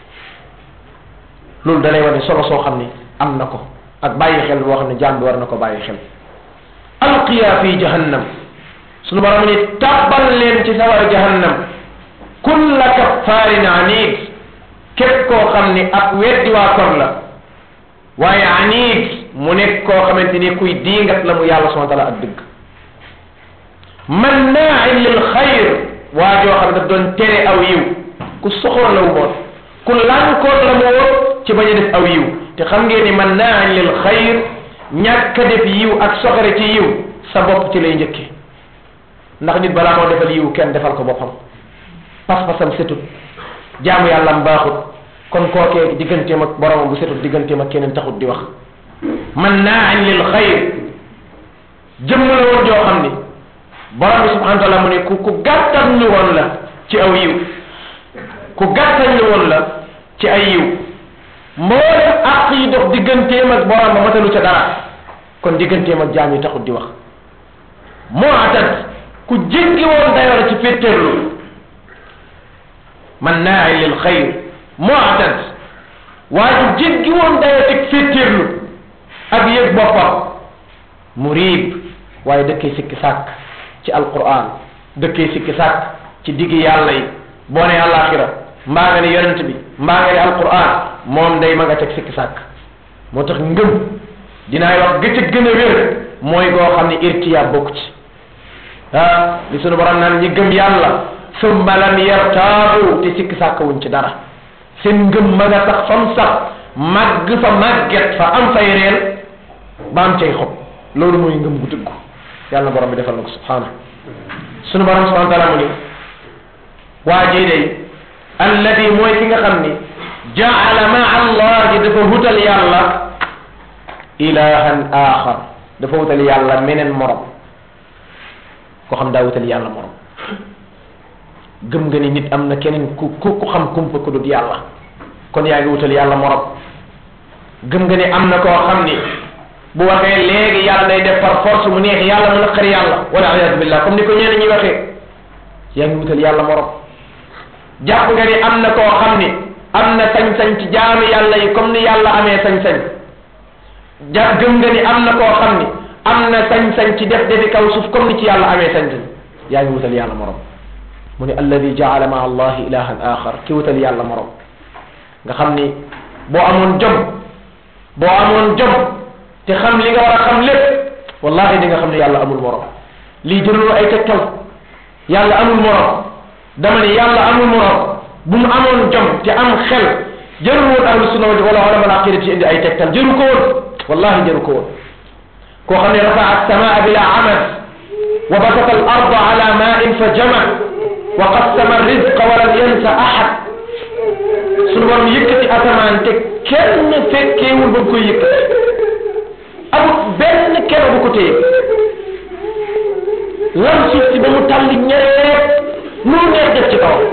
loolu dalay wane solo soo xam ni am na ko ak bàyyi xel boo xam ne jaam bi war na ko bàyyi xel alqiya fi jahannam sunu borom ni tàbbal leen ci sawar jahannam kulla kaffaarin anid képp koo xam ni ab weddi waa kon la waaye anid mu nekk koo xamante ni kuy diingat la mu yàlla subhanahu wa taala ak dëgg mannaain lil xayr waa joo xam ne daf doon tere aw yiw ku soxoon la wu woon ku lànkoon la mu woon ci bañ a def aw yiw te xam ngeen ni mannaain lil xayr ñàkk a def yiw ak soxore ci yiw sa bopp ci lay njëkke ndax nit balaa moo defal yiw kenn defal ko boppam pas-pasam setut jaamu yàlla am baaxut kon kookee digganteem ak boromam bu setut digganteem ak keneen taxut di wax mannaain lil xayr jëmm la woon joo xam ni borom bi subhanahu wa taala mu ne ku ku gàttal ñu woon la ci aw yiw ku gàttal ñu woon la ci ay yiw mboolem àq yi dox digganteem ak borom ba matalu ca dara kon digganteem ak jaam yi taxut di wax moo atat ku jéggi woon dayoo la ci féttéerlu man naa lil xayr moo atat waaye ku jéggi woon dayoo teg féttéerlu ak yëg boppam muriib waaye dëkkee sikki sàkk ci alquran dëkkee sikki sàkk ci diggi yàlla yi boo ne àllaaxira mbaa nga ne yonent bi mbaa nga ne alquran moom day ma nga teg sikki sàkk moo tax ngëm dinaay wax gëcc gën a wér mooy goo xam ne irtiyaab bokk ci ah li sunu borom naan ñi gëm yàlla summa lam yartaabu te sikki sàkk wuñ ci dara seen ngëm ma nga sax fam sax màgg fa màgget fa am fay reen ba am cay xob loolu mooy ngëm gu dëggu yàlla borom bi defal na ko subhaana sunu borom subhana taala mu ni waa jii day alladi mooy ki nga xam ni jaala maa allahi dafa wutal yàlla ilahan axar dafa wutal yàlla meneen morom koo xam daa wutal yàlla morom gëm nga ni nit am na keneen ku ku ku xam kumpa ku dut yàlla kon yaa ngi wutal yàlla morom gëm nga ni am na koo xam ni bu waxee léegi yàlla day def par force mu neex yàlla mu naqari yàlla wala ayadu billah comme ni ko ñenn ñi waxee yaa ngi wutal yàlla morom jàpp nga ni am na koo xam ni am na sañ-sañ ci jaamu yàlla yi comme ni yàlla amee sañ-sañ ja gëm nga ni am na koo xam ni am na sañ-sañ ci def defi kaw suuf comme ni ci yàlla amee sañ-sañ yaa ngi wutal yàlla morom mu ne alladi jaala maa allahi ilahan axar ki wutal yàlla morom nga xam ni boo amoon jom boo amoon jom te xam li nga war a xam lépp wallahi di nga xam ne yàlla amul morom lii jërul ay tegtal yàlla amul morom dama ne yàlla amul morom bu mu amoon jom te am xel jërul woon ahlu sunna wala wala mal aqida ci indi ay tegtal jëru ko woon wallahi jëru ko woon koo xam ne rafa as-samaa bila amad wa basata al arda ala ma'in fa jama wa qassama rizqa wa lam yansa ahad sunu borom yëkkati asamaan te kenn fekkeewul ba koy yëkkati amul benn kero bu ko téye lan suuf si ba mu tàlli ñereet nu neex def ci kawam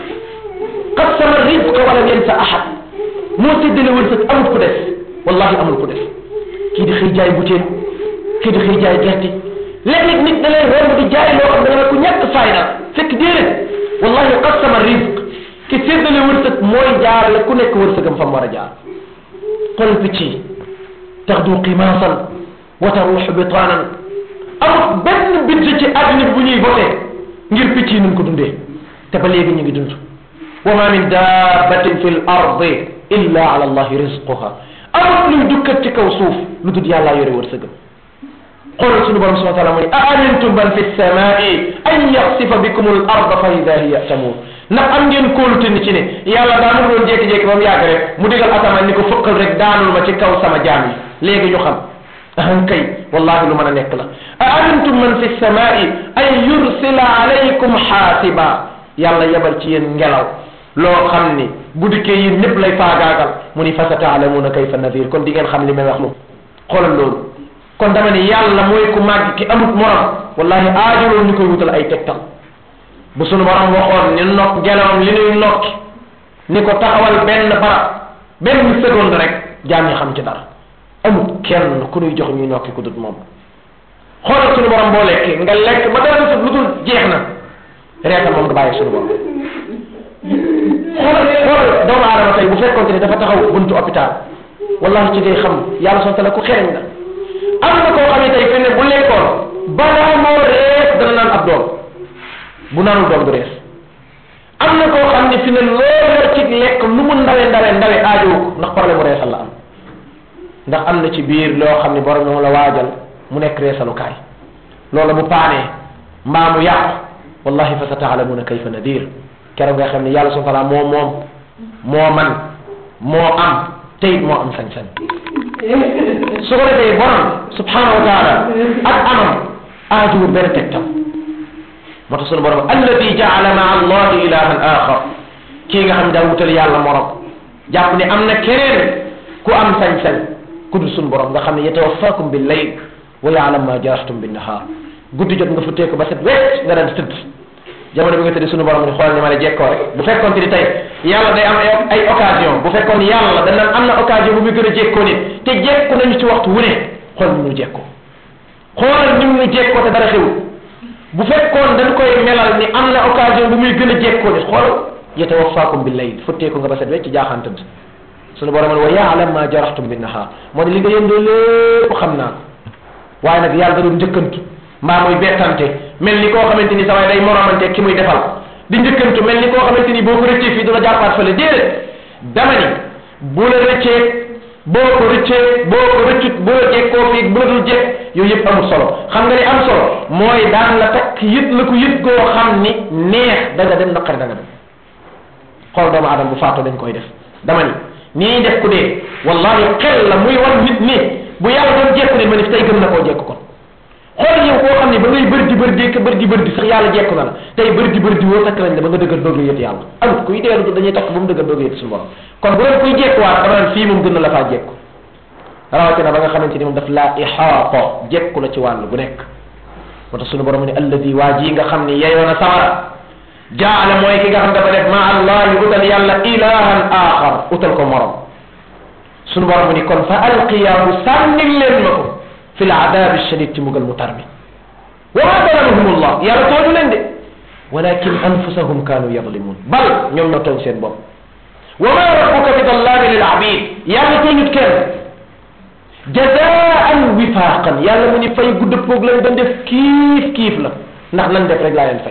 qassama rizqa walam yansa ahad moo séddale wërsëg amul ku des wallahi amul ku des kii di xëy jaay butéel kii di xëy jaay gerte léeg-léeg nit da lay romb di jaay loo xam ne nga ne ku ñàkk fayda fekk déedéet wallahi qassama rizq ki séddale wërsëg mooy jaarale ku nekk wërsëgam fa mu war a jaar xool picc yi taxdu qimaasan wa taruuxu bitaanan amul benn budget ci àddina bi bu ñuy voté ngir picc yi nuñ ko dundee te ba léegi ñu ngi dund wa ma min dabbatin fi l ardi illa ala allahi rizquha amul luy dukkat ci kaw suuf lu dul yàllaa yore wërsëgam xoolal sunu borom subhanahu wa taala mu ne a amintum man fi samai an yaxsifa bikum al arda fa ida hiya tamuur ndax am ngeen kóolute ni ci ne yàlla daanul doon jékki-jékki ba mu yàgg rek mu digal asamaan ni ko fëqal rek daanul ma ci kaw sama jaam yi léegi ñu xam ahan kay wallahi lu mën a nekk la a amintum man fi samai an yursila alaykum xaasiba yàlla yebal ci yéen ngelaw loo xam ni bu dikkee yéen ñëpp lay faagaagal mu ni fa sa taalamuuna kayfa nadir kon di ngeen xam li may wax lu xoolal loolu kon dama ni yàlla mooy ku màgg ki amut morom wallahi aajoloon ñu koy wutal ay tegtal bu sunu borom waxoon ni nokk gelawam li nuy nokki ni ko taxawal benn barab benn seconde rek jaam ñi xam ci dara amut kenn ku nuy jox ñuy nokki ku dut moom xoolal sunu borom boo lekkee nga lekk ba dara sut lu dul jeex na reetal moom nga bàyyi sunu borom xoolal xoolal doomu aadama tey bu fekkoonte ni dafa taxaw buntu hôpital wallahi ci ngay xam yàlla sonte la ku xereñ la am na koo xam ne tey fi ne bu lekkoon balaa moo rees dana naan ab doom bu naanul doom du rees am na koo xam ne fi ne loo yor ci lekk lu mu ndawe ndawe ndawe aajowu ko ndax problème mu reesal la am ndax am na ci biir loo xam ne borom moom la waajal mu nekk reesalukaay loolu bu paanee mbaa mu yàqu wallahi fa sa taalamuna kayfa nadir keroog nga xam ne yàlla subhanahu wa taala moo moom moo man moo am teyit moo am sañ-sañ su ko defee borom subhanahu wa taala ak amam aajuwul benn tegtam moo tax sunu borom alladi jaala maa allahi ilahan axar kii nga xam ne daa wutal yàlla morom jàpp ne am na keneen ku am sañ-sañ ku dul sunu borom nga xam ne yatawaffakum bil layl wa yaalam ma jarahtum bin nahar guddi jot nga futtee ko ba set wecc nga daan tëdd jamono bi nga tëdd sunu borom ni xoolal ni ma la jekkoo rek bu fekkoon te ni tey yàlla day am ay occasion bu fekkoon yàlla dañ naan am na occasion bu muy gën a jekkoo nit te jekku nañu ci waxtu wu ne xool ni mu jekkoo xoolal ni mu jekkoo te dara xewul bu fekkoon dañ koy melal ni am na occasion bu muy gën a jekkoo nit xool yatawaffakum bil layl futtee ko nga ba set wecc jaaxaan tëdd sunu borom wa yaalam ma jarahtum bin nahar moo ne li nga yëndoo lépp xam naa ko waaye nag yàlla da doon njëkkantu mbaa muy bettante mel ni koo xamante ni sa waay day moromante ki muy defal di njëkkantu mel ni koo xamante ni boo ko rëccee fii du la jàppaat fële déedéet dama ni bu la rëccee boo ko rëccee boo ko rëccut bu la jekkoo fii bu la dul jekk yooyu yëpp amul solo xam nga ni am solo mooy daan la takk yët la ko yët goo xam ni neex da nga dem naqari da nga dem xool doomu aadama bu faatoo dañ koy def dama ni nii def ku dee wallahi xel la muy wan nit ni bu yàlla doon jekku ne ma ni tey gën na koo jekk kon xool yow koo xam ne ba ngay bër di bër di bër di bër di sax yàlla jekku na la tey bër di bër di woo takk nañ la ba nga dëggal doog la yët yàlla amut kuy deelu du dañuy takk ba mu dëggal doog yët suñu borom kon bu doon kuy jekkuwaat dama naan fii moom gën na la faa jekku rawatina ba nga xamante ni moom daf laa ixaata jekku la ci wàll bu nekk moo tax suñu borom ne alladi waa ji nga xam ne yeyoo na samara jaala mooy ki nga xam dafa def ma allahi utal yàlla ilahan axar utal ko morom suñu borom ni kon fa alqiyaahu sànnil leen ma ko fi l adabi shadid ci mugal mu tar mi wa ma zalamahum allah yàlla tooñu leen de walakin anfusahum kanu yadlimun bal ñoom ñoo tooñ seen bopp wa ma rabbuka bi dallaami lil abid yàlla tooñut kenn jazaan wifaqan yàlla mu ni fay gu dëppoog lañ doon def kiif kiif la ndax nan def rek laa leen fay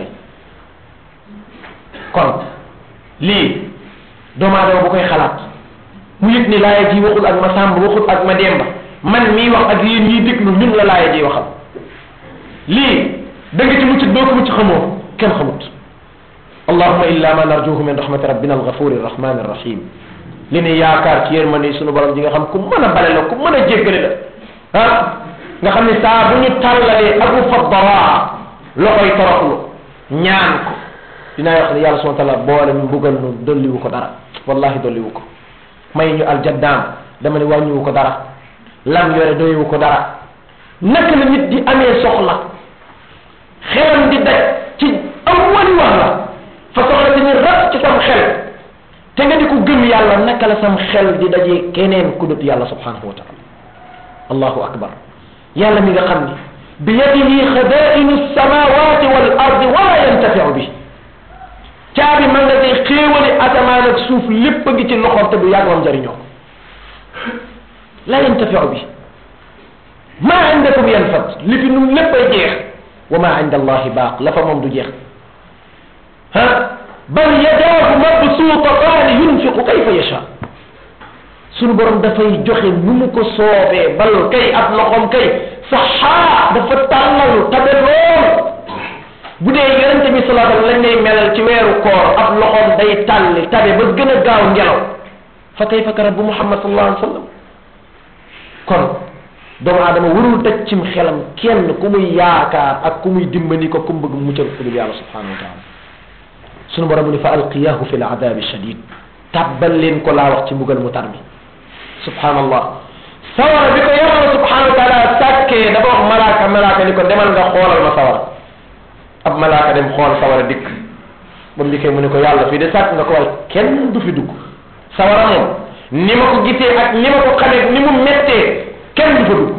kon lii doomu aadama bu koy xalaat mu yëg ni laaya ji waxul ak ma sàmb waxul ak ma demba man mii wax ak yéen ñiy déglu ñun la laaya ji waxal lii da nga ci mucc doo ko mucc xamoo kenn xamut allahuma illa ma narjuhu min rahmati rabbina alghafuri arrahmani arrahim li ne yaakaar ci yërmande sunu borom ji nga xam ku mën a bale la ku mën a jéggale la ah nga xam ne saa bu ñu tàllalee abu faddaraa loxoy toroxlu ñaan ko dinaa wax ne yàlla subhanahu wa taala boole ñu mbugal nu dolliwu ko dara wallahi dolliwu ko may ñu aljaddaam dama ne wàññiwu ko dara lam yore doyewu ko dara naka la nit di amee soxla xelam di daj ci awwali wax la ci sam xel te nga di ko gëm yàlla naka la sam xel di dajee keneen ku dut yàlla subhanahu wa taala allahu akbar yàlla mi nga xam ni bi yadihi xadainu samawati wal ardi wala yantafiu bi caabi man nga day xéewali asamaan ak suuf lépp a ngi ci loxoom te du yàgg moom jariñoo la yantafiu bi maa indakum yanfad li fi nun lépp ay jeex wa maa inda allahi baaq la fa moom du jeex ah bal yadaahu mabsuutataani yunfiqu kayfa yasha sunu borom dafay joxe nu mu ko soobee bal kay ab loxoom kay saxaa dafa tàllalu tabe lool bu dee yonente bi salaa sallam lañ lay melal ci weeru koor ab loxoom day tàlli tabe ba gën a gaaw ngelaw fa kayfa ka rabbu muhammad sallallahu alayhi wa sallam kon doomu aadama warul daj cim xelam kenn ku muy yaakaar ak ku muy dimbali ko ku mu bëgg mu muccal ku dul yàlla subhanahu wa taala sunu borom mu ni fa alqiyahu fi l adabi shadid tàbbal leen ko laa wax ci mbugal mu tar mi subhanallah sawara bi ko yàlla subhanahu wa taala sàkkee dafa wax malaaka malaaka ni ko demal nga xoolal ma sawara ab malaaka dem xool sawara dikk ba mu dikkee mu ne ko yàlla fii de sàkk nga ko waaye kenn du fi dugg sawara moom ni ma ko gisee ak ni ma ko xamee ni mu mettee kenn du fa dugg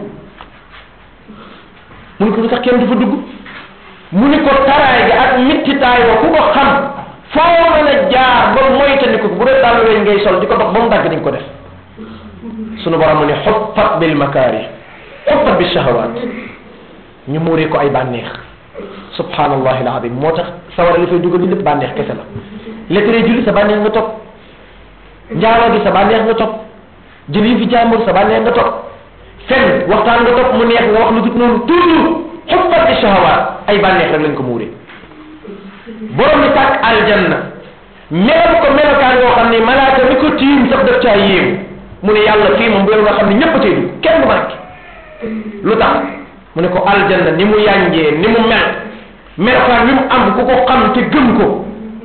mu ne ko lu tax kenn du fa dugg mu ni ko taraay ga ak mittitaay ba ku ko xam foo mën a jaar ba moytandiku bu dee daal weñ ngay sol di ko dox ba mu dagg dañ ko def sunu borom mu ne xuffat bil makaari xuffat bi shahawaat ñu muuree ko ay bànneex subhanallahi alazim moo tax sawara li fay dugal ni lépp bànneex kese la lettre julli sa bànneex nga topp njaaloo gi sa bànneex nga topp jël yi fi jàmbur sa bànneex nga topp fen waxtaan nga topp mu neex nga wax lu dut noonu toujours xuffat bi shahawaat ay bànneex rek lañ ko muuree borom mi tàkk aljanna melal ko melokaan yoo xam ne malaaka mi ko tiim sax def caa yéemu mu ne yàlla fii moom bu nga xam ne ñëpp a cay dugg kenn du manqué lu tax mu ne ko aljanna ni mu yànjee ni mu mel melokaan wi mu am ku ko xam te gëm ko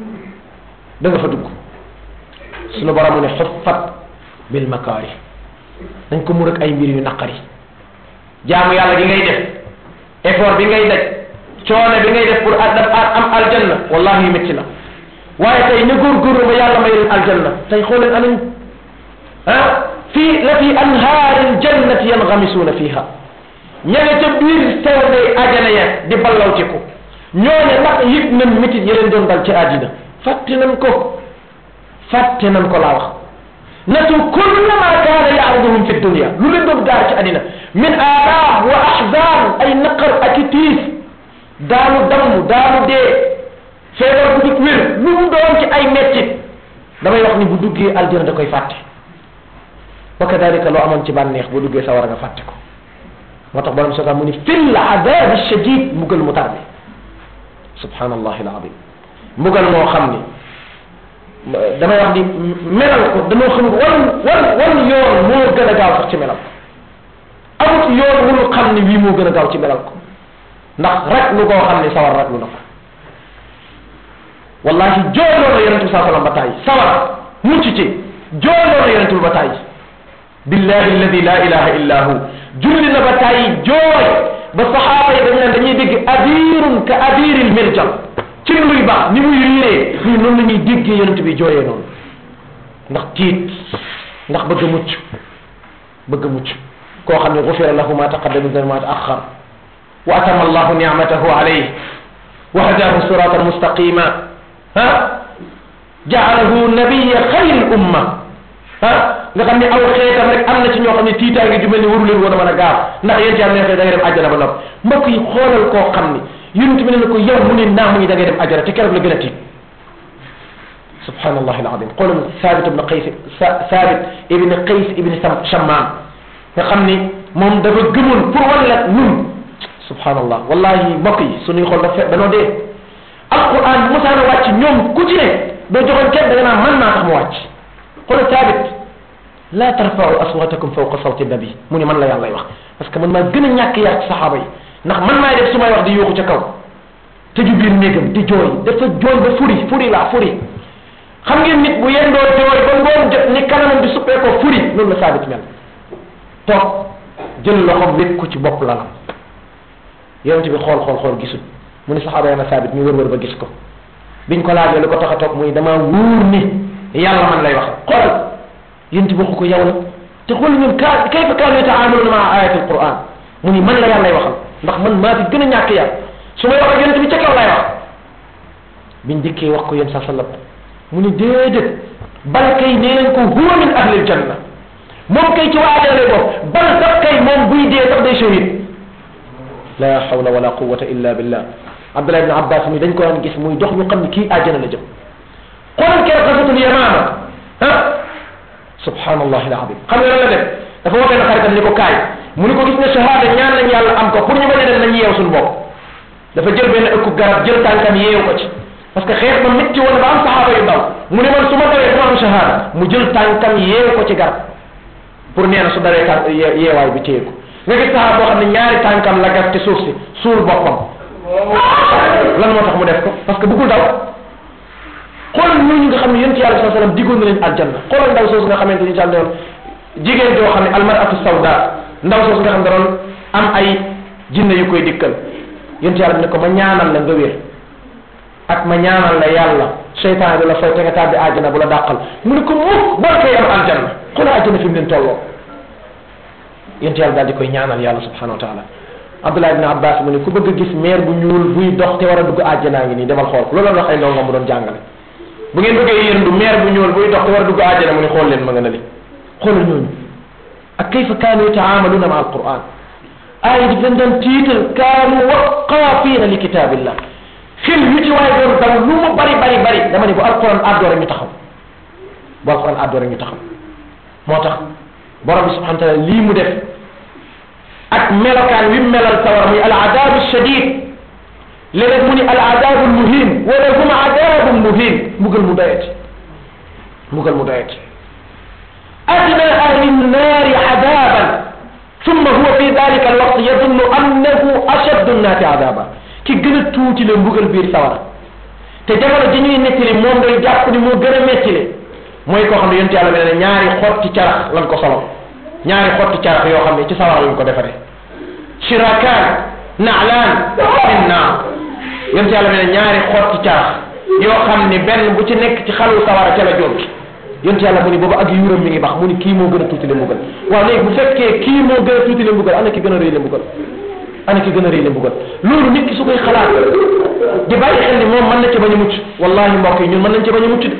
da nga fa dugg sunu borom mu ne xuffat bil makaari dañ ko mur ak ay mbir yu naqari jaamu yàlla gi ngay def effort bi ngay daj coono bi ngay def pour daf am aljanna wallahi métti la waaye tey na góorgóorlu ba yàlla may leen aljanna tey xooleen anañ ah fii la fi anhaari ljannati yangamisuuna fiha ña nga ca biir tew day ajana ya di ballaw ci ko ñooñe ndax yëg nañ métit ya leen doon dal ci àddina fàtte nañ ko fàtte nañ ko laa wax natu kulla ma kaana yaaruduhum fi dunia lu leen doon gaar ci àddina min aaraam wa ahzan ay naqar ak i tiis daanu damm daanu dee feebar bu dut wér lu mu doon ci ay mettit damay wax ni bu duggee aljana da koy fàtte wa kadalika loo amoon ci bànneex bu duggee sawara nga fàtte ko moo tax borom soga mu ni fil adabi shadid mbugal mu tar bi subhanallahi alazim mbugal moo xam ni damay wax ni melal ko dañoo xam wan wan wan yoon moo gën a gaaw sax ci melal ko amut yoon wulu xam ni wii moo gën a gaaw ci melal ko ndax rek lu koo xam ne sawar rek lu na ko wallahi jooloo na yonente bi saa sallam ba tàyyi sawar mucc ci jooloo na yonente bi ba tàyyi billahi alladi la ilaha illa hu julli na ba tàyyi jooy ba saxaaba yi dañ naan dañuy dégg adirun ka adiril mirjal ci luy baax ni muy riiree ñii noonu la ñuy déggee yonente bi jooyee noonu ndax tiit ndax bëgg a mucc bëgg a mucc koo xam ne gufira lahu ma taqaddama min ma taaxar wa atama allahu nicmatahu alayh wa hadahu siratan mustaqima ha jaalahu nabiya xayri umma ah nga xam ne aw xeetam rek am na ci ñoo xam ne tiitaange ju mel ni waru leen woon a mën a gaaw ndax yéen ci am ne da ngay dem àjjana ba nopp mbokk yi xoolal koo xam ni yonent bi ne na ko yow mu ne naa mu ngi da ngay dem àjjana te keroog la gën a tiit subhanallah alazim xoolal Saabit ibn Qays Saabit ibn Qays ibn Shammaan nga xam ni moom dafa gëmoon pour wan la ñun subhanallah wallahi mbokk yi suñuy xool dafa danoo dee alquran bu mosaan a wàcc ñoom ku ci ne doo joxoon kenn da nga naan man maa tax mu wàcc xoolal Saabit la tarfa'u aswatakum fawqa sawti nabi mu ni man la yàlla wax parce que man maa gën a ñàkk yar ci saxaaba yi ndax man maay def su may wax di yuuxu ca kaw tëju biir néegam di jooy dafa jooy ba furi furi laa furi xam ngeen nit bu yendoo jooy ba ngoon jot ni kanamam di suppee ko furi loolu la Saabit mel toog jël loxoom wékk ko ci bopp lalam yonente bi xool xool xool gisul mu ni saxaaba yi na Saabit ñu wër wër ba gis ko biñ ko laajee lu ko tax a toog muy dama wóor ni yàlla man lay wax xoolal yéen ci bokk ko yow la te xool ñun ka kayfa kaanu yata'amaluna maa ayati alquran mu ni man la yàlla lay waxal ndax man maa fi gën a ñàkk yàlla su may wax ak yonent bi ca kaw lay wax biñ dikkee wax ko yéen sa sallam mu ni déedéet bal kay nee nañ ko huwa min ahlil janna moom kay ci waa ajana lay bokk bal sax kay moom buy dee sax day shahid la hawla wala quwwata illa billah abdullah ibn abbas mi dañ ko daan gis muy dox ñu xam ne kii ajana la jëm xoolal kee xasatul yamaama ah subhanallahi alazim xam nga lan la def dafa waxee na xaritam ni ko kaay mu ni ko gis ne shahada ñaan nañ yàlla am ko pour ñu bañ a dem nañ yeew suñu bopp dafa jël benn ëkku garab jël tànkam yeew ko ci parce que xeex ba métti woon ba am saxaaba yu daw mu ne man su ma dawee dama am shahada mu jël tànkam yeew ko ci garab pour nee na su daree tànk yeewaay bi téye ko nga gis saxaaba boo xam ne ñaari tànkam la gas ci suuf si suul boppam lan moo tax mu def ko parce que bëggul daw xoolal ñooñu nga xam ne yonent yàlla sallallahu alayhi wasallam diggoon na leen aljanna xoolal ndaw soosu nga xamante ni jàll jigéen joo xam ne almaratu sawda ndaw soosu nga xam ne doon am ay jinne yu koy dikkal yonent yàlla bi ne ko ma ñaanal la nga wér ak ma ñaanal la yàlla seytaan bi la fay te nga tàbbi àjjana bu la dàqal mu ne ko mukk boo koy am aljanna xoolal àjjana fi mu leen tolloo yonent yàlla daal di koy ñaanal yàlla subhanahu wa taala Abdullah ibn Abbas mu ne ku bëgg a gis meer bu ñuul buy dox te war a dugg àjjanaa ngi nii demal xool ko loolu la wax ay ndongo mu doon jàngale bu ngeen bëggee yéendu meer bu ñuul buy dox te war a dugg àjjana mu ne xool leen ma nga na li xoolal ñooñu ak kayfa kaanu yata'amaluna ma alquran aaya di leen doon tiital kaanu waqaafiina li kitaabillah xel yu ci waaye doon daw lu mu bari bari bari dama ne bu alquran àddoo rek ñu taxaw bu alquran àddoo rek ñu taxaw moo tax borom bi subhanahu wa taala lii mu def ak melokaan wi melal sawar muy al adabu shadid léeg-léeg mu ni al adabu muhin wala hum adabu muhin mbugal mu doyati mbugal mu doyati adna ahli nnaari adaban thumma huwa fi dalika alwaqt yadunnu annahu ashaddu nnaasi adaba ki gën a tuuti le mbugal biir sawara te jamono ji ñuy nettali moom day jàpp ni moo gën a metti le mooy koo xam ne yonent yàlla bi ne ñaari xotti carax lan ko solo ñaari xotti carax yoo xam ne ci sawara lañ ko defaree shirakaan naalaan min naar yonent yàlla bi ne ñaari xotti carax yoo xam ne benn bu ci nekk ci xalu sawara ca la jóg yonent yàlla mu ni boobu ak yuuram mi ngi bax mu ni kii moo gën a tuuti le mbugal waaw léegi bu fekkee kii moo gën a tuuti le mbugal ana ki gën a rëy le mbugal ana ki gën a rëy le mbugal loolu nit ki su koy xalaat di bàyyi xel ni moom mën na ci bañ a mucc wallahi mbokk yi ñun mën nañ ci bañ a mucc de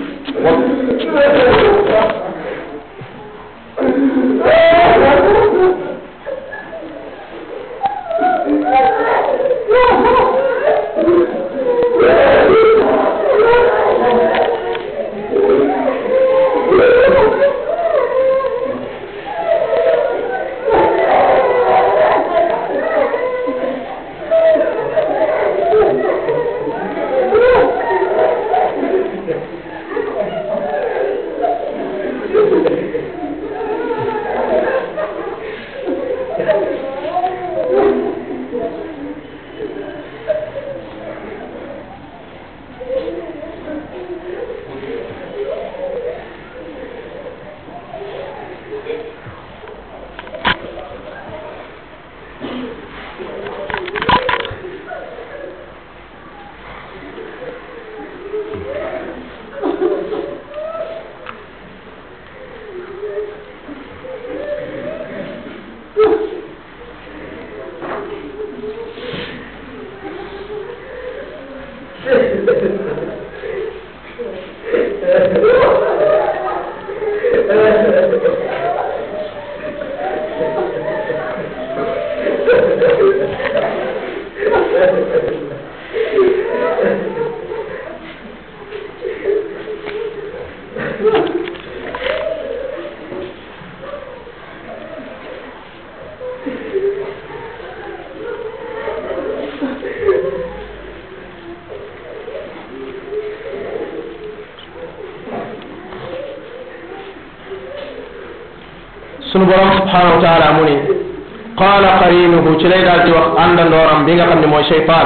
sunu borom subhanahu wa taala mu ni qaala qarinuhu ci lay daal di wax àndandooram bi nga xam ne mooy cheytaan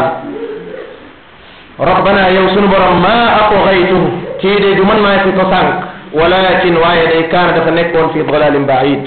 rabbana yow sunu borom ma aqghaytuhu kii de du man maa fi ko sànq walakin waaye day kaana dafa nekkoon fi dalalin baid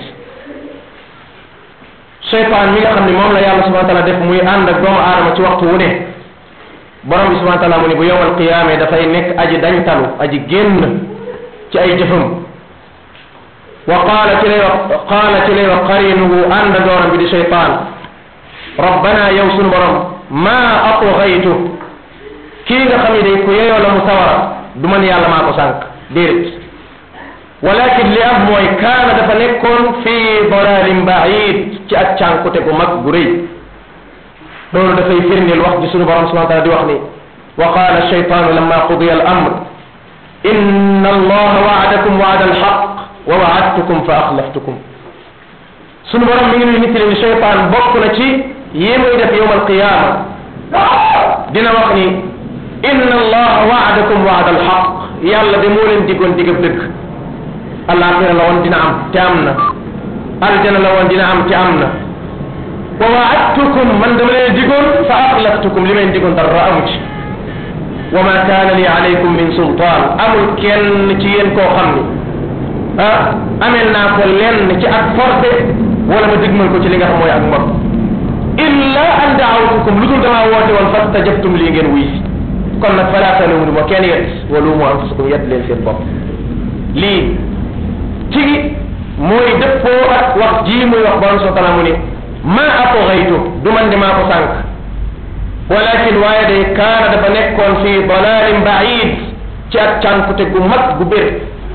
cheytaan mi nga xam ne moom la yàlla subhanahu wa taala def muy ànd ak doomu aadama ci waxtu wu ne borom bi subhanahu wa taala mu ni bu yowmal qiyaame dafay nekk aji dañtalu aji génn ci ay jëfam wa qaala ci lay wax qaala ci lay wax qarinuhu ànd dooram bi di cheytaan rabbana yow sunu borom maa atghaytu kii nga xam ne day ku yeyoo la mu sawara du man yàlla maa ko sànq déedéet walakin li am mooy kaana dafa nekkoon fii dalalin baid ci ak cànkute gu mag gu rëy loolu dafay firndeel wax ji sunu borom subhanahu wa taala di wax ni wa qala shaytanu lamma qudiya al amr inna allaha waadakum waada alxaq wa waadtukum fa axlaftukum sunu borom mi ngi nuy nittali ni shaytan bokk na ci yi muy def yowm alqiyama dina wax ni inna allaha waadakum waada alxaq yàlla de moo leen diggoon digab dëgg alaxira la woon dina am te am na aljana la woon dina am te am na wa waadtukum man dama leen digoon fa axlaftukum li leen digoon dara amu ci wa ma kaana li alaykum min sultaan amul kenn ci yéen koo xam ni ah amel naa ko lenn ci ak forcé wala ma digmal ko ci li nga xam mooy ak mbot illa an daawtukum lu dul damaa woote woon fastajabtum lii ngeen wuy si kon nag falaa talumu ma kenn yet walumu anfusakum yet leen seen bopp lii ci mooy dëppoo ak wax ji muy wax borom subhanahu wa taala mu ni ma atghaytu du man de maa ko sànq walakin waaye day kaana dafa nekkoon fi dalalin baid ci ak cànkute gu mag gu bér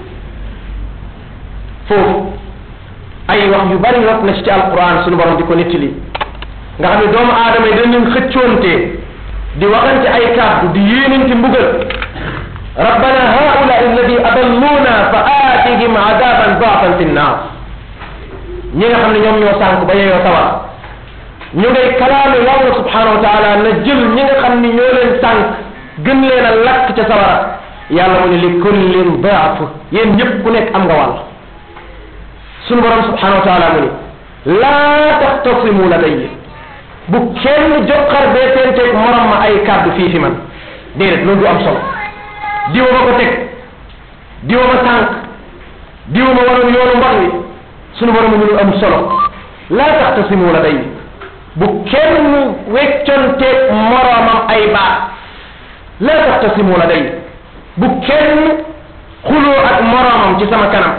foofu ay wax yu bari rot na ci ci alquran suñu borom di ko nettali nga xam ne doomu aadama yi dañu xëccoonte di waxante ay kàddu di yéenante mbugal rabbana haula alladi adalluna fa aatihim adaban daafan fi nnaar ñi nga xam ne ñoom ñoo sànk ba yeyoo sawar ñu ngay kalaame yàlla subhanahu wa taala na jël ñi nga xam ni ñoo leen sànk gën leen a lakk ca sawara yàlla mu ne li kullin daaf yéen ñëpp ku nekk am nga wàll sunu borom subhanahu wa taala mu ni laa taxtasimu ladayya bu kenn joxar bee seenteeg morom ma ay kàddu fii fi man déedéet loolu du am solo diwa ma ko teg diwa ma sànq diwa ma waroon yoonu mbon wi sunu borom mu ñu am solo laa taxtasimu ladayya bu kenn wecconteeg moromam ay baat laa taxtasimu ladayya bu kenn xuloo ak moromam ci sama kanam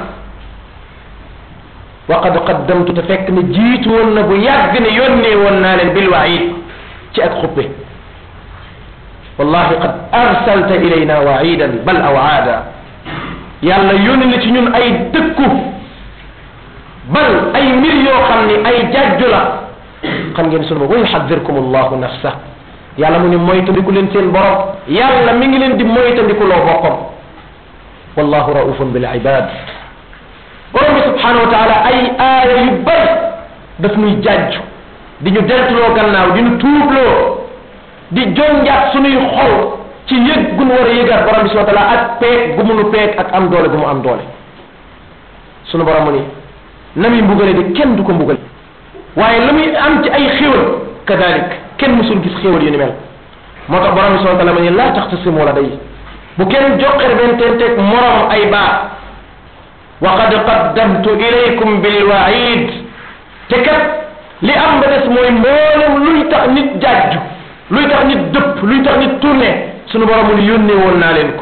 wa qad qaddamtu te fekk ne jiitu woon na bu yàgg ne yónnee woon naa leen bil waid ci ak xuppe wallahi qad arsalta ilayna waidan bal awaada yàlla yónni na ci ñun ay dëkku bal ay mbir yoo xam ni ay jajju la xam ngeen sunu wa yuxadirkum allahu nafsa yàlla mu ni moytandiku leen seen borom yàlla mi ngi leen di moytandiku loo boppam wallahu raufun bil ibad borom bi subhanahu wa taala ay aaya yu bari daf nuy jàjju di ñu deltuloo gannaaw di ñu tuubloo di jonjaat sunuy xol ci yëg gu nu war a yëgaat borom bi subhanahu wa taala ak peeg gu mu nu peeg ak am doole gu mu am doole sunu borom mu ni na muy mbugale di kenn du ko mbugale waaye la muy am ci ay xéwal kadalik kenn musul gis xéwal yu ni mel moo tax borom bi subhanahu wa taala mu ni laa taxtasimu la day bu kenn joxer benn tenteeg morom ay baat wa qad qaddamtu ilaykum bil waid te kat li am ba des mooy mboolem luy tax nit jàjju luy tax nit dëpp luy tax nit tourné sunu borom mu ni yónnee woon naa leen ko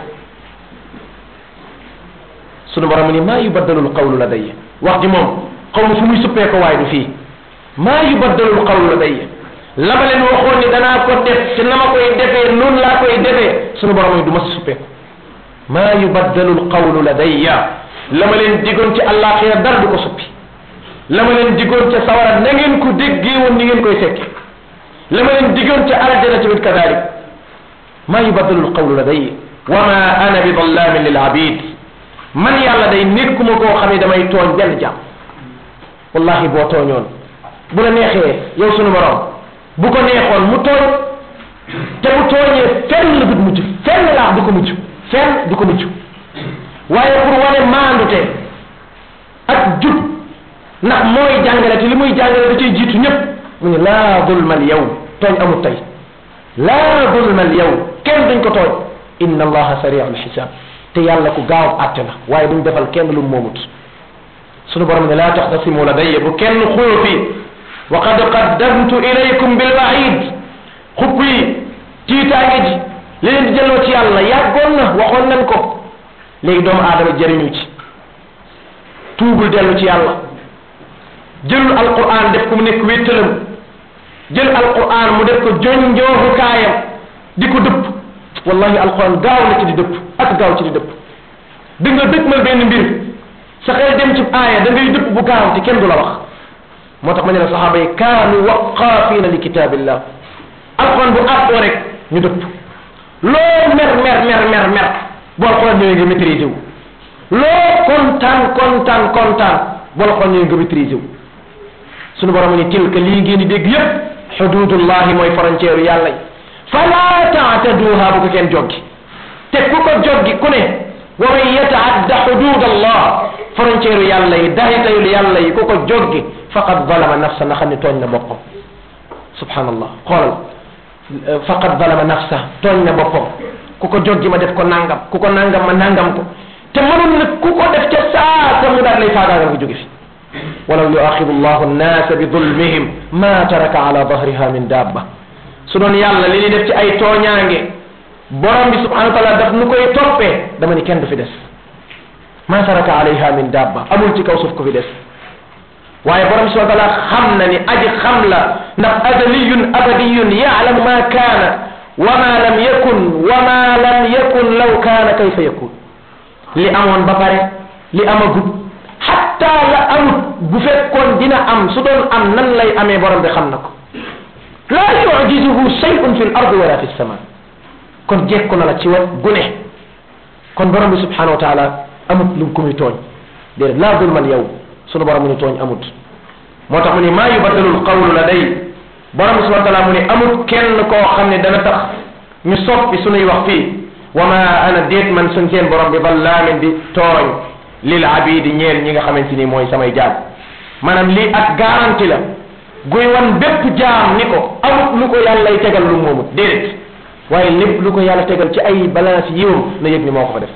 sunu borom mu ni maa yubaddalul qawlu ladayya wax ji moom xaw ma fu muy suppee ko waaye du fii maa yubaddalul qawlu ladayya la ma leen waxoon ni danaa ko def te na ma koy defee noonu laa koy defee sunu borom mu ni du ma si suppee ko maa yubaddalul qawlu ladayya la ma leen digoon ci àllaaxira dara du ko suppi la ma leen digoon ca sawara na ngeen ko déggee woon ni ngeen koy fekke la ma leen digoon ca aljana tamit kadalik maa yubaddalu lqawlu ladayya wa ma ana bi dallamin lil abid man yàlla day nekkuma koo xam ne damay tooñ benn jàmm wallahi boo tooñoon bu la neexee yow sunu borom bu ko neexoon mu tooñ te bu tooñee fenn la du mujj fenn laax du ko mujj fenn du ko mujj waaye pour wane maandute ak jub ndax mooy jàngale te li muy jàngale da cay jiitu ñëpp mu ne laa zulma al yow tooñ amul tey laa zulma al yow kenn duñ ko tooñ inna allaha sariu al xisaab te yàlla ku gaaw àtte la waaye duñ defal kenn lu moomut sunu borom ne laa taxtasimu ladayya bu kenn xuloo fii wa qad qaddamtu ilaykum bil waid xupp yi tiitaange ji li leen di jëloo ci yàlla yàggoon na waxoon nañ ko léegi doomu aadama jëriñu ci tuubul dellu ci yàlla jëlul alquran def ko mu nekk wéttalam jël alquran mu def ko jonjooxukaayam di ko dëpp wallahi alquran gaaw na ci di dëpp ak gaaw ci di dëpp di nga dëkk mal benn mbir sa xel dem ci aaya da ngay dëpp bu gaaw te kenn du la wax moo tax ma ne la saxaaba yi kaanu waqaafina li kitaabillah alquran bu àttoo rek ñu dëpp loo mer mer mer mer mer bu alquran ñëwee nga maîtriser wu loo kontaan kontaan kontaan bu alquran ñëwee nga maîtriser wu sunu borom ni tilka lii ngeen di dégg yépp xududullahi mooy frontière yàlla yi fala taataduha bu ko kenn joggi te ku ko joggi ku ne wa man yataadda xudud allah frontière yàlla yi dahitayul yàlla yi ku ko joggi faqad zalama nafsa na xam ne tooñ na boppam subhanallah xoolal faqad zalama nafsa tooñ na boppam ku ko joggi ma def ko nangam ku ko nangam ma nangam ko te mënul nag ku ko def ca saasa mu daal lay faagaagal nga jóge fi walaw yuaxidu llahu nnaasa bi dulmihim ma taraka ala dahriha min dabba su doon yàlla li ñuy def ci ay tooñaange borom bi subhanahu wa taala daf nu koy toppee dama ni kenn du fi des ma taraka alayha min dabba amul ci kaw suuf ko fi des waaye borom bi subhanahu wa taala xam na ni aji xam la ndax azaliyun abadiyun yaalamu ma kaana wa ma lam yakun wa ma lam yakun law kaana kayfa yakun li amoon ba pare li amagut hatta la amut bu fekkoon dina am su doon am nan lay amee borom bi xam na ko la yujizuhu shay'un fi l ardi wala fi sama kon jekku na la ci wet gune kon borom bi subhanahu wa taala amut lu ko muy tooñ déedéet laa zulman yow sunu borom mu ni tooñ amut moo tax mu ni maa yubaddalu lqawlu la day borom bi subhanahu wa taala mu ni amut kenn koo xam ne dana tax ñu soppi sunuy wax fii wa ma ana déet man suñ seen borom bi ballaamin di tooñ lil abidi ñeel ñi nga xamante ni mooy samay jaam maanaam lii ak garanti la guy wan bépp jaam ni ko amut lu ko yàllay tegal lu moomut déedéet waaye lépp lu ko yàlla tegal ci ay balance yiwam na yëg ni moo ko fa def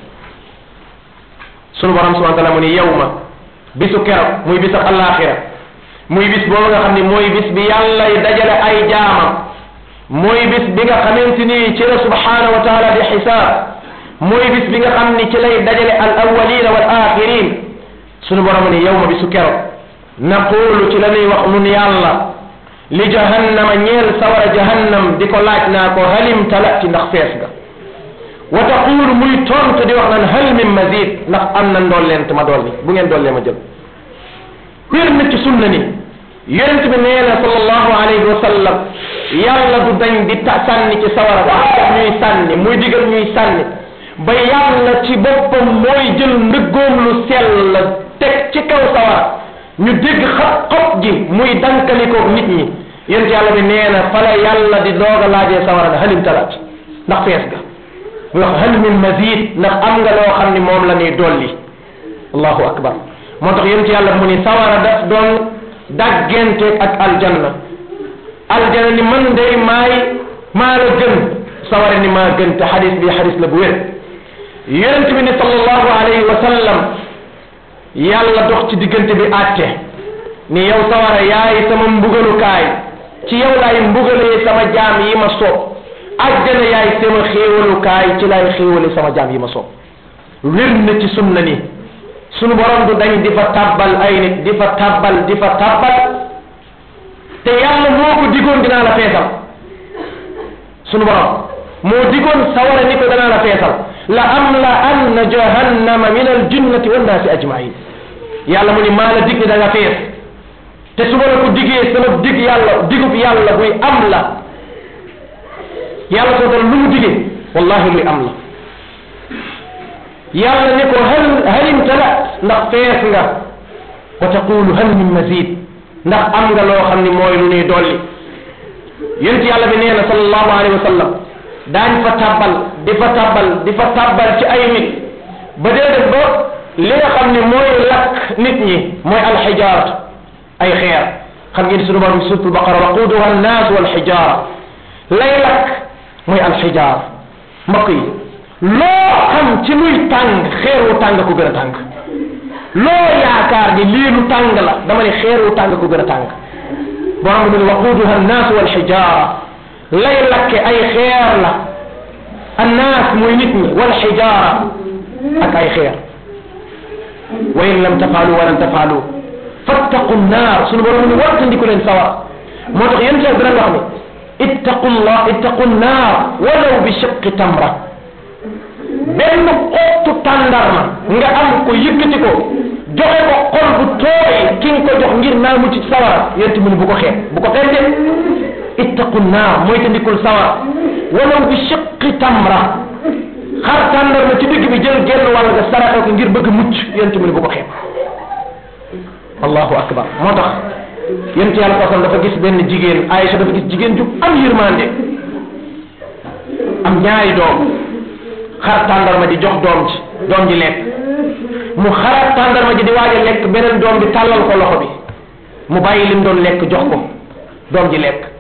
sunu borom subhanahu wa taala mu ni yow ma bisu keroog muy bisu alaxira muy bis boobu nga xam ni mooy bis bi yàllay dajale ay jaamam mooy bis bi nga xamante ni ci la subhanahu wa taala di xisaab mooy bis bi nga xam ni ci lay dajale al awalina wal axirin sunu borom ni yow ma bisu keroog naqulu ci la nuy wax nun yàlla li jahannama ñeel sawara jahannam di ko laaj naa ko halim talati ndax fees nga wa taqulu muy tontu di wax naan hal min mazid ndax am na ndolleent ma dolli bu ngeen dollee ma jël wér na ci sunna ni yonent bi nee na sallallahu alayhi wa sallam yàlla du dañ di ta sànni ci sawara ba ñuy sànni muy digal ñuy sànni ba yàlla ci boppam mooy jël ndëggoom lu sell teg ci kaw sawara ñu dégg xab xob ji muy dankalikoog nit ñi yonent yàlla bi nee na fala yàlla di doog a laajee sawara nga halim talaat ndax fees ga mu wax hal min mazid ndax am nga loo xam ni moom la ñuy dolli allahu akbar moo tax yonent yàlla mu ni sawara daf doon daggenteeg ak aljanna aljanna ni man day maay maa la gën sawara ni maa gën te xadis bi xadis la bu wér yonent bi ni sallallahu alayhi wa sallam yàlla dox ci diggante bi àtte ni yow sawara yaay sama mbugalukaay ci yow laay mbugalee sama jaam yi ma soob àjjana yaay sama xéewalukaay ci laay xéewale sama jaam yi ma soob wér na ci sunna ni sunu borom du dañ di fa tabbal ay nit di fa tabbal di fa tabbal te yàlla moo ko digoon dinaa la feesal sunu borom moo digoon sawara ni ko danaa la feesal la am la anna jahannama min al jinnati wan naasi ajmain yàlla mu ni maa la dig ni da nga fees te su ma la ko digee sama dig yàlla digub yàlla buy am la yàlla soo dal lu mu digee wallahi luy am la yàlla ne ko hal halim tala ndax fees nga wa taqulu hal min mazid ndax am nga loo xam ni mooy lu ñuy dolli yonent yàlla bi nee na sallallahu alayhi wa sallam daañ fa tabbal di fa tabbal di fa tabbal ci ay nit ba dee def ba li nga xam ni mooy lakk nit ñi mooy alxijaaratu ay xeer xam ngeen sunu borom suratul baqara waquduha annaas walxijaara lay lakk mooy alxijaar mbokk yi loo xam ci luy tàng xeeru tàng ko gën a tàng loo yaakaar ni lii lu tàng la dama ne xeeru tàng ko gën a tàng borom bi mu ne waquduha annaas walxijaara lay lakke ay xeer la annaas mooy nit ñi wal xijaara ak ay xeer wa in lam tafaalu wa lan tafaalu fattaqu nnaar sunu borom ni wattandiku leen sawar moo tax yéen bi dana wax ni ittaqu llah ittaqu nnaar walaw bi shiqqi tamra benn xottu tàndarma nga am ko yëkkati ko joxe ko xol bu tooy ki nga ko jox ngir naa mu ci sawara yéen mu ni bu ko xeeb bu ko xeeb de ittaqu nnaar mooy tandikul sawara walaw bi shiqqi tamra xar tàndarma ci digg bi jël genn wàll nga saraxe ko ngir bëgg mucc yéen mu ni bu ko xeeb allahu akbar moo tax yéen ci yàlla koosan dafa gis benn jigéen Aïcha dafa gis jigéen ju am yërmande am ñaari doom xar tàndarma di jox doom ji doom ji lekk mu xaraat tàndarma ji di waaj a lekk beneen doom bi tàllal ko loxo bi mu bàyyi lim doon lekk jox ko doom ji lekk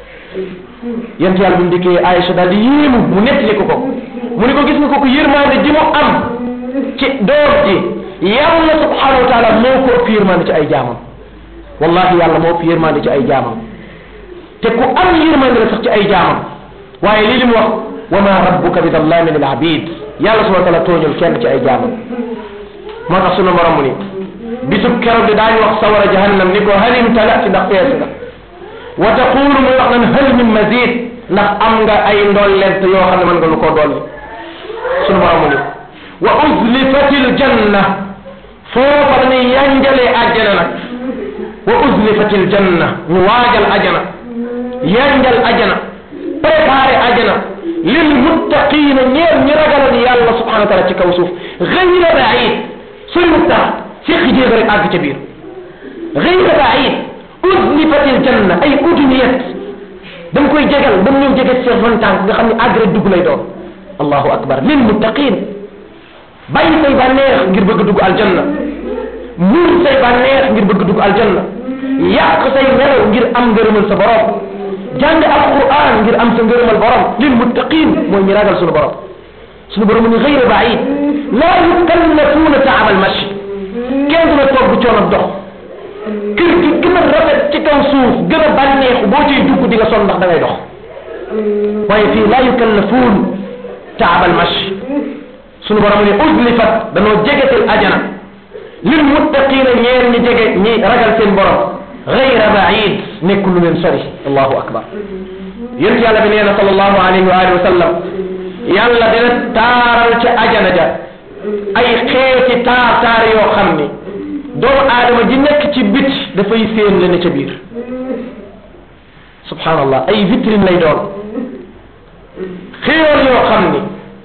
yent yàlla bi mu dikkee Aïcha daal di yéemu mu nettali ko ko mu ni ko gis nga ko ko yërmande ji mu am ci doom ji yàlla subhanahu wa taala moo ko ëpp yërmande ci ay jaamam wallahi yàlla moo ëpp yërmande ci ay jaamam te ku am yërmande la sax ci ay jaamam waaye lii li mu wax wa ma rabbuka bi dallamin lil abid yàlla subhanahu wa taala tooñul kenn ci ay jaamam moo tax sunu borom mu ni bisub keroog di daañu wax sawara jahannam ni ko halim talati ndax fees nga wa taqulu muy wax nan hal min mazid ndax am nga ay ndollent yoo xam ne mën nga lu koo dolli sunu borom mu ni wa uzlifatil janna foofa dañuy yanjalee àjjana nag wa uzlifatil janna ñu waajal ajana yanjal ajana préparé ajana lil muttaqina ñeel ñi ragaloon yàlla subhanahu wa taala ci kaw suuf gayra baid sori mu tax séqi jéeg rek àgg ca biir gayra baid uzlifatil janna ay udniyat da nga koy jegal ba mu ñëw jege sa vingt ans nga xam ne àgg rek dugg lay doon allahu akbar lil muttaqin bàyyi say bànneex ngir bëgg dugg aljanna muur say bànneex ngir bëgg dugg aljanna yàq say melaw ngir am ngërëmal sa borom jàng alquran ngir am sa ngërëmal borom lil muttaqin mooy ñi ragal suñu borom suñu borom ni gayra baid laa yukallafuuna taab al mashi kenn dina toog bu coono dox kër gi gën a rafet ci kaw suuf gën a bànneexu boo ciy dugg di nga sonn ndax da ngay dox waaye fii laa yukallafuun taab al mashi suñu borom ni uzlifat danoo jegetil ajana lil muttaqina ñeer ñi jege ñi ragal seen borom gayra baid nekkul lu leen sori allahu akbar yént yàlla bi nee na sallallahu alayhi wa alihi wa sallam yàlla dina taaral ca ajana ja ay xeeti taar taar yoo xam ni doomu aadama ji nekk ci bit dafay séen la ne ca biir subhanallah ay vitrine lay doon xéewal yoo xam ni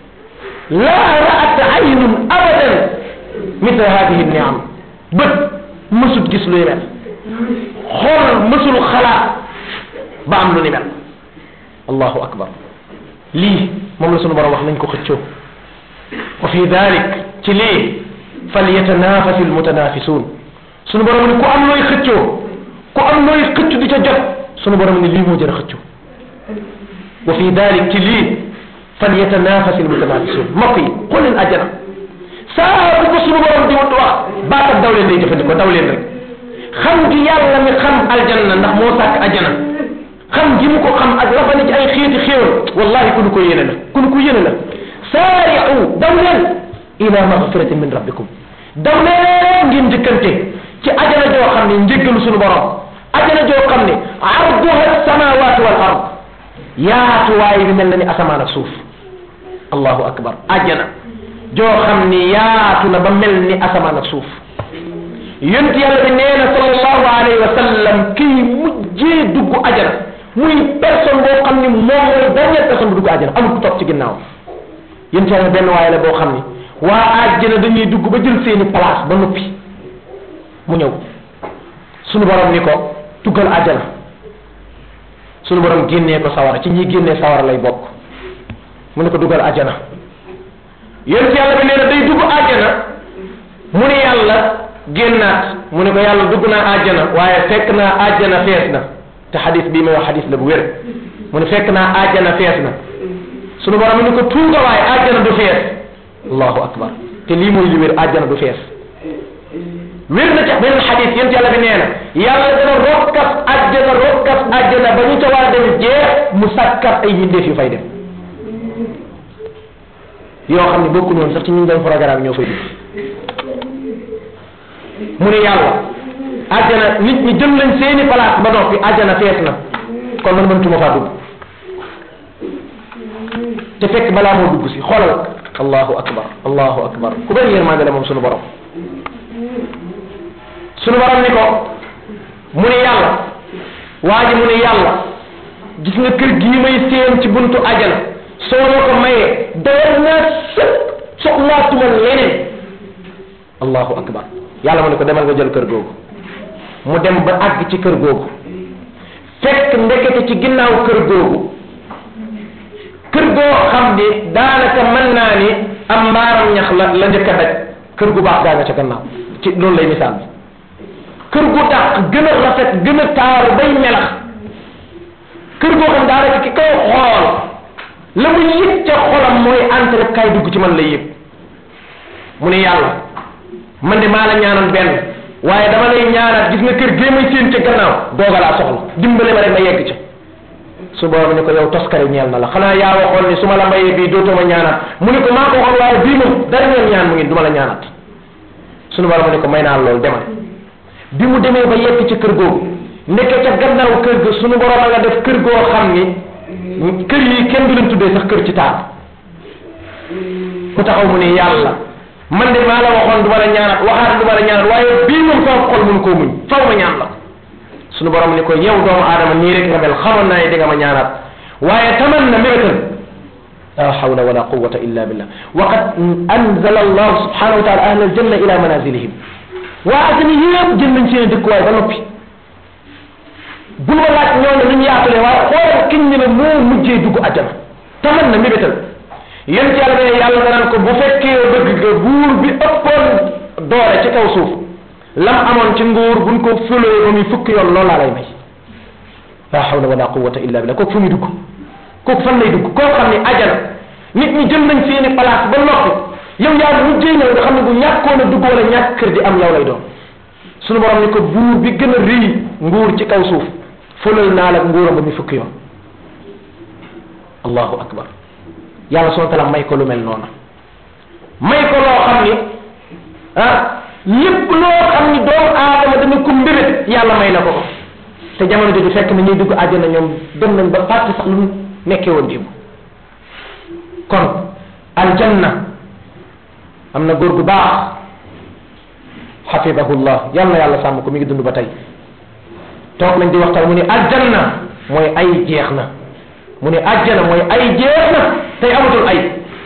laa raat aynun abadan mithla hadihi niam bët mësut gis luy mel xool mësul xalaat ba am lu ni mel allahu akbar lii moom la sunu borom wax nañ ko xëccoo wa fi dalik ci lii falyatanafasi almutanafisuun sunu borom ni ku am looy xëccoo ku am looy xëccu di ca jot sunu borom ni lii moo jër a xëccoo wa fi dalik ci lii falyatanafasi almutanafisuun mbokk yi xool leen àjjana saa bu ko sunu borom di wax baatam daw leen day jëfandikoo daw leen rek xam gi yàlla mi xam aljanna ndax moo sàkk ajana xam gi mu ko xam ak la fa ne ci ay xeeti xéewal wallahi ku nu ko yéene la ku nu ko yéene la saari'u daw leen ila magfiratin min rabbikum daw leen ngeen njëkkante ci ajana joo xam ne njëggalu sunu borom ajana joo xam ne arduha samawatu wal ard yaatuwaay bi mel na ni asamaan ak suuf allahu akbar ajana joo xam ni yaatu na ba mel ni asamaan ak suuf yonent yàlla bi nee na sallallahu alayhi wa sallam kii mujjee dugg ajana muy personne boo xam ni moom mooy dernière personne bu dugg ajana amul ku topp ci ginnaaw yonent yàlla benn waaye la boo xam ni waa ajana dañuy dugg ba jël seeni place ba noppi mu ñëw sunu borom ni ko duggal ajana sunu borom génnee ko sawara ci ñi génnee sawara lay bokk mu ne ko duggal ajana yonent yàlla bi nee na day dugg ajana mu ne yàlla génnaat mu ne ko yàlla dugg naa àjjana waaye fekk naa àjjana fees na te xadis bii may wax xadis la bu wér mu ne fekk naa àjjana fees na sunu borom ni ko tuuga waaye àjjana du fees allahu akbar te lii mooy li wér àjjana du fees wér na ci benn xadis yéen yàlla bi nee na yàlla dana rokkas àjjana rokkas àjjana ba ñu ca war a dem jeex mu sàkkat ay mbindeef yu fay dem yoo xam ne bokku noonu sax ci ñu doon programme ñoo fay dugg mu ne yàlla àjjana nit ñi jël lañ seeni place ba noppi àjjana fees na kon man mëntuma faa dugg te fekk balaa moo dugg si xoolal allahu akbar allahu akbar ku bëri yërmande la moom sunu borom sunu borom ni ko mu ne yàlla waa ji mu ne yàlla gis nga kër gii may séen ci buntu ajana soo ma ko mayee dawal naa sëpp soxlaatuma leneen allahu akbar yàlla mu ne ko demal nga jël kër googu mu dem ba àgg ci kër googu fekk ndekete ci ginnaaw kër googu kër goo xam ni daanaka mën naa ni am mbaaram ñax la la njëkk a daj kër gu baax gaa nga ca gannaaw ci loolu lay misaal bi kër gu dàq gën a rafet gën a taaru bay melax kër goo xam daanaka ki koy xool la mu yëg ca xolam mooy entre kay dugg ci man lay yëg mu ne yàlla man de maa la ñaanoon benn waaye dama lay ñaanaat gis nga kër gee may séen ca gannaaw dooga laa soxla dimbale ma rek ma yegg ca su boobu ni ko yow toskare ñeel na la xanaa yaa waxoon ni su ma la mayee bii dootuma ñaanaat mu ne ko maa ko waxoon waaye bii moom dara ngeen ñaan mu ngi du ma la ñaanaat sunu borom ni ko may naa loolu demal bi mu demee ba yegg ci kër googu ndeke ca gannaaw kër ga sunu borom a nga def kër goo xam ni kër yi kenn du leen tuddee sax kër ci taal mu taxaw mu ne yàlla man de maa la waxoon du ma la ñaanaat waxaat du ma la ñaanaat waaye bii moom sama xol mun koo muñ faw ma ñaan la sunu borom ni ko yow doomu aadama nii rek nga mel xamoon naa ne di nga ma ñaanaat waaye taman na mébétal la hawla wala quwata illa billah wa qad anzala allah subhanahu wa taala ahla aljanna ila manazilihim waa ajana yëpp jël nañ seen dëkkuwaay ba noppi bul ma laaj ñooñu lu ñu yaatule waaye xoolal kiñ ne la moo mujjee dugg ajana taman na mébétal yéen ci yàlla ne yàlla danaan ko bu fekkee bëgg nga buur bi ëppoon doole ci kaw suuf lam amoon ci nguur buñ ko fëlee ba muy fukki yoon loolu laa lay may la hawla wala quwwata illa billah kooku fu muy dugg kooku fan lay dugg koo xam ne ajana nit ñi jël nañ seeni place ba noppi yow yaa mujjee ñëw nga xam ne bu ñàkkoon a dugg wala ñàkk kër di am yow lay doon sunu borom ni ko buur bi gën a rëy nguur ci kaw suuf fëlal naa la nguuram ba muy fukki yoon allahu akbar yàlla subhanahu wa taala may ko lu mel noonu may ko loo xam ni ah lépp loo xam ni doomu aadama dana ko mbébét yàlla may na ko ko te jamono jooju fekk na ñuy dugg àjjana ñoom dem nañ ba fàtte sax lu nekkee woon démb kon aljanna am na góor gu baax xafidahullah yal na yàlla sàmm ko mi ngi dund ba tey toog nañ di waxtaan mu ne aljanna mooy ay jeex na mu ne àjjana mooy ay jeex na tey amatul ay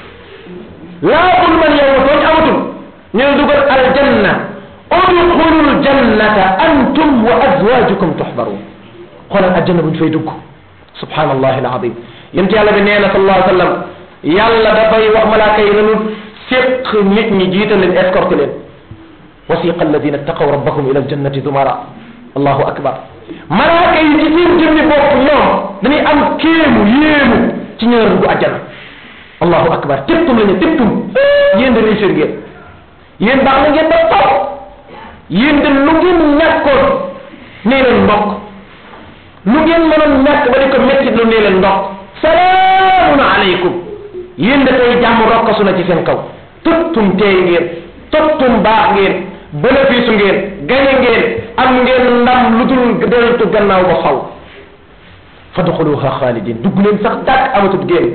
laa bul man yow tooñ amatul ñu ne dugal aljanna udxulul jannata antum wa azwajukum tuxbaruun xoolal aljanna buñ fay dugg subhanallahi alazim yent yàlla bi nee na sallallahu alayhi wa sallam yàlla dafay wax malaaka yi nanu séq nit ñi jiital leen escorte leen wasiqa alladina taqaw rabbahum ila aljannati zumara allahu akbar malaaka yi ci seen jëmmi bopp ñoom dañuy am kéemu yéemu ci ñëwer dugg àjjana allahu akbar tëptum la ñu tëptum yéen de réussir ngeen yéen baax na ngeen ba taw yéen de lu ngeen ñàkkoon nee leen ndokk lu ngeen mënoon ñàkk ba di ko métti lu nee leen ndokk salaamun aleykum yéen de tey jàmm rokkasu na ci seen kaw tëptum teey ngeen tëptum baax ngeen bénéfice ngeen gañe ngeen am ngeen ndam lu dul deltu gannaaw ba faw fadxuluha xaalidin dugg leen sax dàkk amatut génn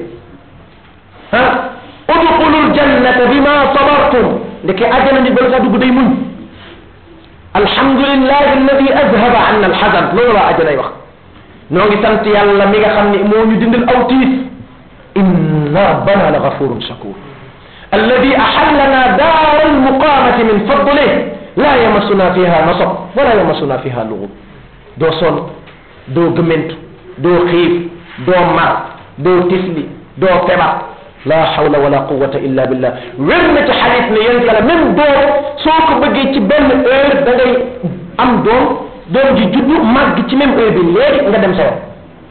ah udxulul jannata bima sabartum ndeke àjjana nit bala sax dugg day muñ alhamdulillahi alladi azhaba anna alxazan loolu waa àjjanay wax noo ngi sant yàlla mi nga xam ne moo ñu dindal aw tiis inna rabbana la gafurun shakur alladi axallana daara almuqamati min fadlih la yamassuna fiha nasab wala yamassuna fiha lugub doo sonn doo gëmmentu doo xiif doo mar doo tisli doo febar la hawla wala quwata illa billah wér na ci xadis ne yéen kala même doom soo ko bëggee ci benn heure da ngay am doom doom ji juddu màgg ci même heure bi léegi nga dem sa yoon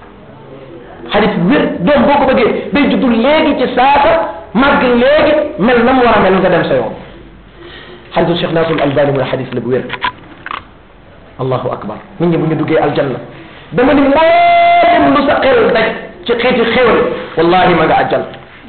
xadis wér doom boo ko bëggee day juddu léegi ci saasa màgg léegi mel na mu war a mel nga dem sa yoon xadisu cheikh nasrul albani mooy xadis la bu wér allahu akbar nit ñi bu ñu duggee aljanna dama ni mboolem lu sa xel daj ci xeeti xewal wallahi ma nga àjjal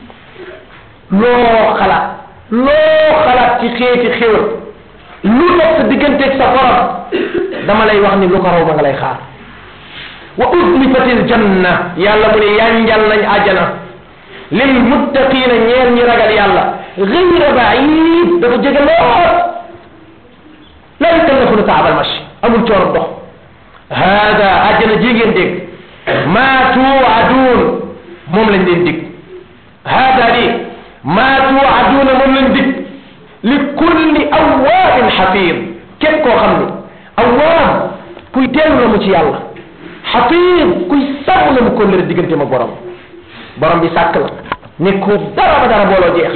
loo xalaat loo xalaat ci xeeti xewal lu dox sa digganteeg sa borom dama lay wax ni lu ko raw ma nga lay xaar wa uzlifatil janna yàlla mu ne yanjal nañ àjjana lil muttaqina ñeer ñi ragal yàlla gayra baid dafa jege lool la yukallafuna taabal machi amul coono dox hada àjjana ji ngeen dégg maa tuuaduun moom lañ leen dig hada di maa tuuaduuna moom lañ dig li kulli awaabin xafiid képp koo xam ni awaab kuy dellu la mu ci yàlla xafiid kuy sàmm la mu kóllëre diggante ma borom borom bi sàkk la ne ko dara ba dara booloo jeex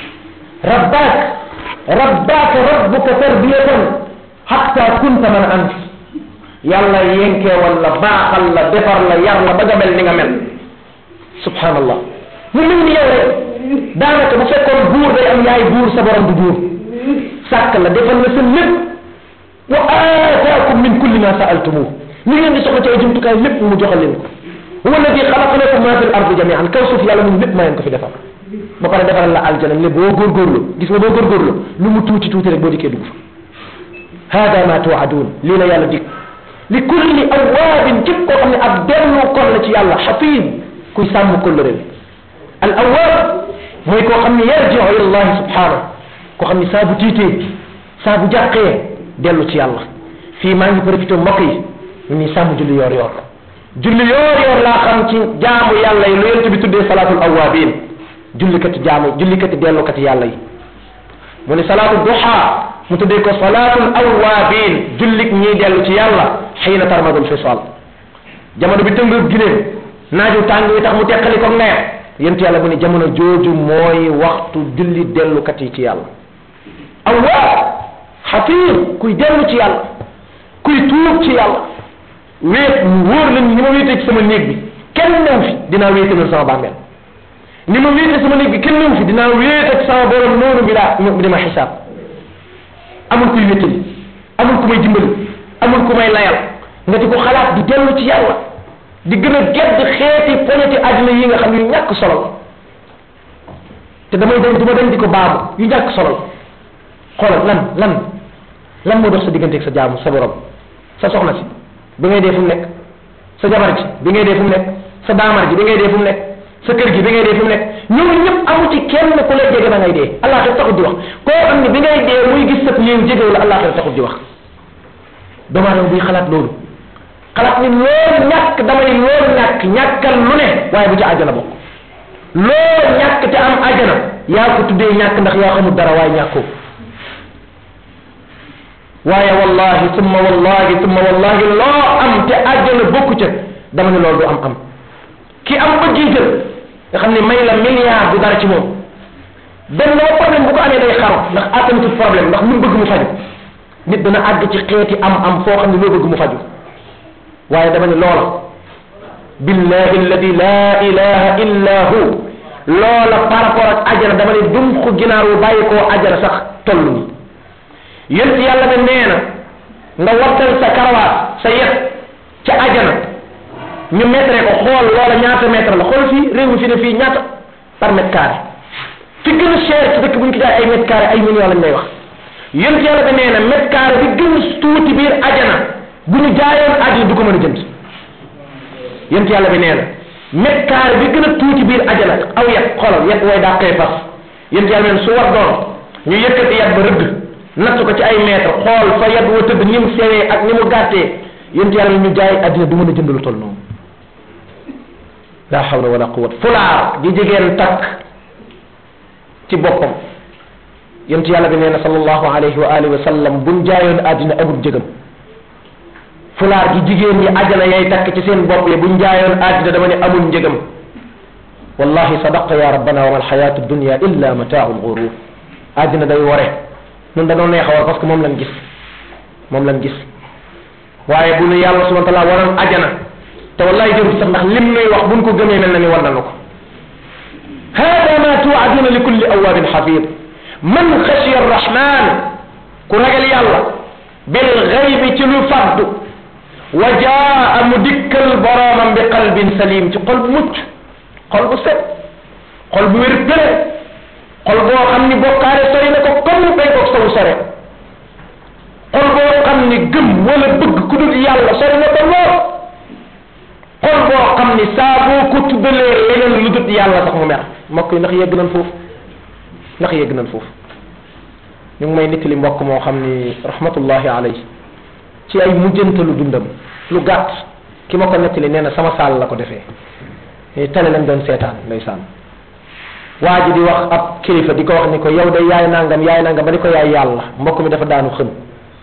rabbaak rabbaaka rabbuka tarbiyatan xatta kunta man ant yàlla yenkee wala baaxal la defar la yar la ba nga mel ni nga mel subhanallah mu mel ni yow rek daanaka bu fekkoon buur day am yaay buur sa borom du buur sàkk la defal la sa lépp wa aataakum min kulli ma saaltumuh li ngeen di soxla ci ay jumtukaay lépp mu joxal leen ko huwa alladi xalaqa lakum ma fi l ardi jamian kaw suuf yàlla mun lépp maa leen ko fi defal ba pare defaral la aljana ne boo góorgóorlu gis nga boo góorgóorlu lu mu tuuti tuuti rek boo dikkee dugg fa hada ma tuwaadun lii la yàlla dig li kulli awaabin képp koo xam ne ab dellu kon la ci yàlla xafiid kuy sàmm kóllëre bi al awaab mooy koo xam ne yarjiu ila allahi subhanahu koo xam ne saa bu tiitee saa bu jàqee dellu ci yàlla fii maa ngi profité mbokk yi ñu ni sàmm julli yoor yoor julli yoor yoor laa xam ci jaamu yàlla yi lu yent bi tuddee salaatul awaabin jullikati jaamu jullikati dellukati yàlla yi mu ne salaatu duha mu tuddee ko salaatul awaabin jullik ñiy dellu ci yàlla xiina tarmadul fisal jamono bi tëng giléem naaju tàng wi tax mu teqali ko ngayam yent yàlla mu ne jamono jooju mooy waxtu julli dellukat yi ci yàlla awaab xafiir kuy dellu ci yàlla kuy tuub ci yàlla wéet mu wóor la ni ma wéetee ci sama néeg bi kenn new fi dinaa wéetalal sama bàmmeel ni ma wéete sama néeg bi kenn new fi dinaa wéet ak sama borom noonu bi daa mu dima xisaab amul kuy wéttali amul ku may dimbali amul ku may layal nga di ko xalaat di dellu ci yàlla di gën a gedd xeeti poñeti àddina yi nga xam ne yu ñàkk solo la te damay dem du ma dem di ko baamu yu ñàkk solo la xoolal lan lan lan moo dox sa digganteeg sa jaamu sa borom sa soxna si bi ngay dee fu mu nekk sa jabar ji bi ngay dee fu mu nekk sa daamar ji bi ngay dee fu mu nekk sa kër gi bi ngay dee fu mu nekk ñooñu ñëpp amu ci kenn ku lay jege ba ngay dee àllaaxira taxut di wax koo xam ne bi ngay dee muy gis sa néew jegewu la àllaaxira taxut di wax doomu aadama buy xalaat loolu xalaat ni loolu ñàkk damay loolu ñàkk ñàkkal lu ne waaye bu ci àjjana bokk loolu ñàkk te am àjjana yaa ko tuddee ñàkk ndax yaa xamul dara waaye ñàkkoo waaye wallahi summa wallahi summa wallahi loo am te àjjana bokku ca dama ne loolu du am am ki am ba jiital nga xam ne may la milliard du dara ci moom benn loo problème bu ko amee day xaru ndax attanatul problème ndax lu mu bëgg mu faju nit dana àgg ci xeeti am am foo xam ne loo bëgg mu faju waaye dama ne loola billahi alladi la ilaha illa hu loola par rapport ak ajana dama ne dum ko ginaar wu bàyyi koo ajana sax toll ni yént yàlla ne nee na nga wattal sa karawaat sa yet ca ajana ñu mètre ko xool loola ñaata mètre la xool fii réew mi fi ne fii ñaata par mètre carré fi gën a cher ci dëkk bu ñu ko jaay ay mètre carré ay millions lañ lay wax yént yàlla bi nee na mètre carré bi gën a tuuti biir ajana bu ñu jaayoon ajana du ko mën a jënd yént yàlla bi nee na mètre carré bi gën a tuuti biir ajana aw yet xoolal yet way daa koy fas yént yàlla bi nee su war doon ñu yëkkati yet ba rëgg natt ko ci ay mètre xool fa yet wa tëdd ni mu sewee ak ni mu gàttee yént yàlla ñu jaay àddina du mën a jënd lu toll noonu la hawla wala quwwata fulaar di jigéen takk ci boppam yént yàlla bi nee na sallallahu alayhi wa alihi wa sallam buñ jaayoon àddina amul jëgam fulaar gi jigéen ñi àjjana yay takk ci seen bopp yi buñ jaayoon àddina dama ne amul njëgam wallahi sadaqa ya rabbana wa mal xayatu dunya illa mataau lgurur àddina day wore ñun dañoo neex a war parce que moom lañ gis moom lañ gis waaye bu nu yàlla subhana taala waroon ajana te wallahi jërul sax ndax lim nuy wax buñ ko gëmee mel na ni war nañu ko hada ma tuaduna li kulli awabin xafid man xashiya arrahman ku ragal yàlla bil xaybi ci lu faddu wa jaa mu dikkal boroomam bi qalbin salim ci xol bu mucc xol bu set xol bu wér pële xol boo xam ni bokkaale sori na ko comme bay ko sawu sore xol boo xam ni gëm wala bëgg ku dul yàlla sori na ko lool xol boo xam ni saa boo ko tuddalee leneen lu dul yàlla sax mu mer mbokk yi ndax yegg nañ foofu ndax yegg nañ foofu ñu ngi may nettali mbokk moo xam ni rahmatullahi alayhi ci ay mujjantalu dundam lu gàtt ki ma ko nettali nee na sama saal la ko defee tele lañ doon seetaan ndeysaan waa ji di wax ab kilifa di ko wax ni ko yow de yaay nangam yaay nangam ba di ko yaay yàlla mbokk mi dafa daanu xëm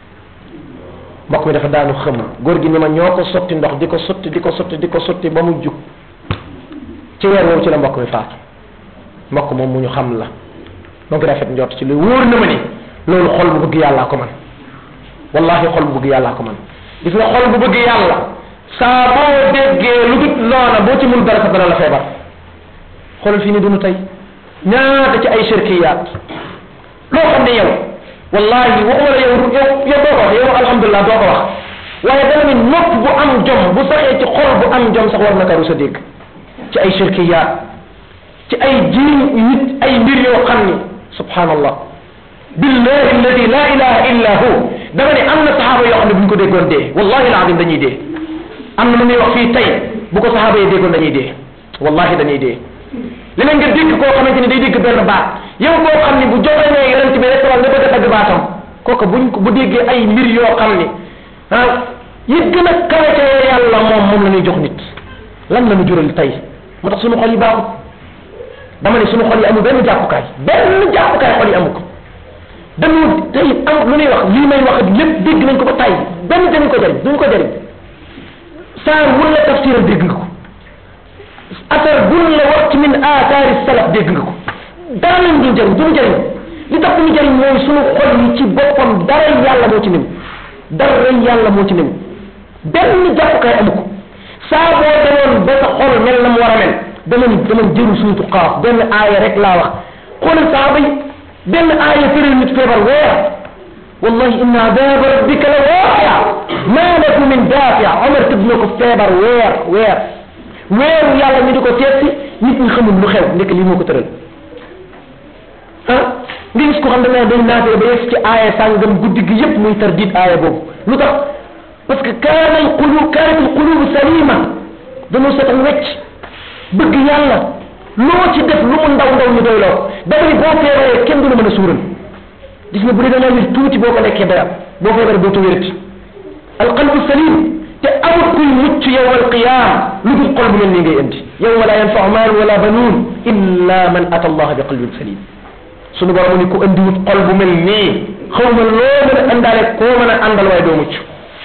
mbokk mi dafa daanu xëm góor gi ni ma ñoo ko sotti ndox di ko sotti di ko sotti di ko sotti ba mu jug ci weer woowu ci la mbokk mi faatu mbokk moom mu ñu xam la donc rafet njort ci lu wóor na ma ni loolu xol bu bëgg yàllaa ko man wallahi xol bu bëgg yàllaa ko man gis nga xol bu bëgg yàlla saa boo déggee lu dut noona boo ci mun dara sa dana la feebar xoolal fii ni dunu tey ñaata ci ay shirkiyaat loo xam ne yow wallahi waxuma la yow yow yow doo ko wax yow alhamdulilah doo ko wax waaye dana ni nopp bu am jom bu saxee ci xol bu am jom sax war na karu sa dégg ci ay shirkiyaat ci ay jiin nit ay mbir yoo xam ni subhanallah billahi alladi la ilaha illa hu dama ne am na saxaaba yoo xam ne bu ñu ko déggoon dee wallahi alazim dañuy dee am na lu muy wax fii tey bu ko saxaaba yi déggoon dañuy dee wallahi dañuy dee leneen nga dégg koo xamante ni day dégg benn baat yow koo xam ni bu joxee ne yonent bi rek nga bëgg a dagg baatam kooku buñ bu déggee ay mbir yoo xam ni ah yi gën a kawe ca yàlla moom moom la ñuy jox nit lan la ñu jural tey moo tax suñu xol yi baaxut dama ne suñu xol yi amul benn jàppukaay benn jàppukaay xol yi amu ko dañu tey am lu ñuy wax lii may wax lépp dégg nañ ko ba tay benn dañu ko jëriñ duñu ko jëriñ saa wun la tafsiram dégg nga ko asar gun la wax ci min aataari salaf dégg nga ko dara lañ duñ jëriñ duñu jëriñ li tax duñu jëriñ mooy suñu xol yi ci boppam dara yàlla moo ci nim dara yàlla moo ci nim benn jàppukaay amu ko saa boo demoon ba sa xol mel na mu war a mel dama ni dama jëru suutu xaaf benn aaya rek laa wax xoolal saaba yi benn aaya tëral nit feebar weer wallahi inna adaba rabbika la waaqia ma lahu min daafia omar tëdd na ko feebar weer weer weeru yàlla ñu di ko seet si nit ñi xamul lu xew ndekk lii moo ko tëral ah nga gis ko xam ne dañ naatee ba yegg ci aaya sàngam guddi gi yépp muy tardit aaya boobu lu tax parce que kaana al qulub kaanat al qulub salima dañoo seetal wecc bëgg yàlla loo ci def lu mu ndaw ndaw ñu doy loo dafa ni boo feebaree kenn du la mën a suural gis nga bu dee da ngaa wér tuuti boo ko lekkee dara boo feebaree dootu wérati al qalbu salim te amul kuy mucc yowma alqiyam lu dul xol bu mel nii ngay indi yowma la yanfau maal wala banuun illa man ata allah bi qalbin salim sunu borom ni ku andi wut xol bu mel nii xaw ma loo mën a àndaale koo mën a àndal waaye doo mucc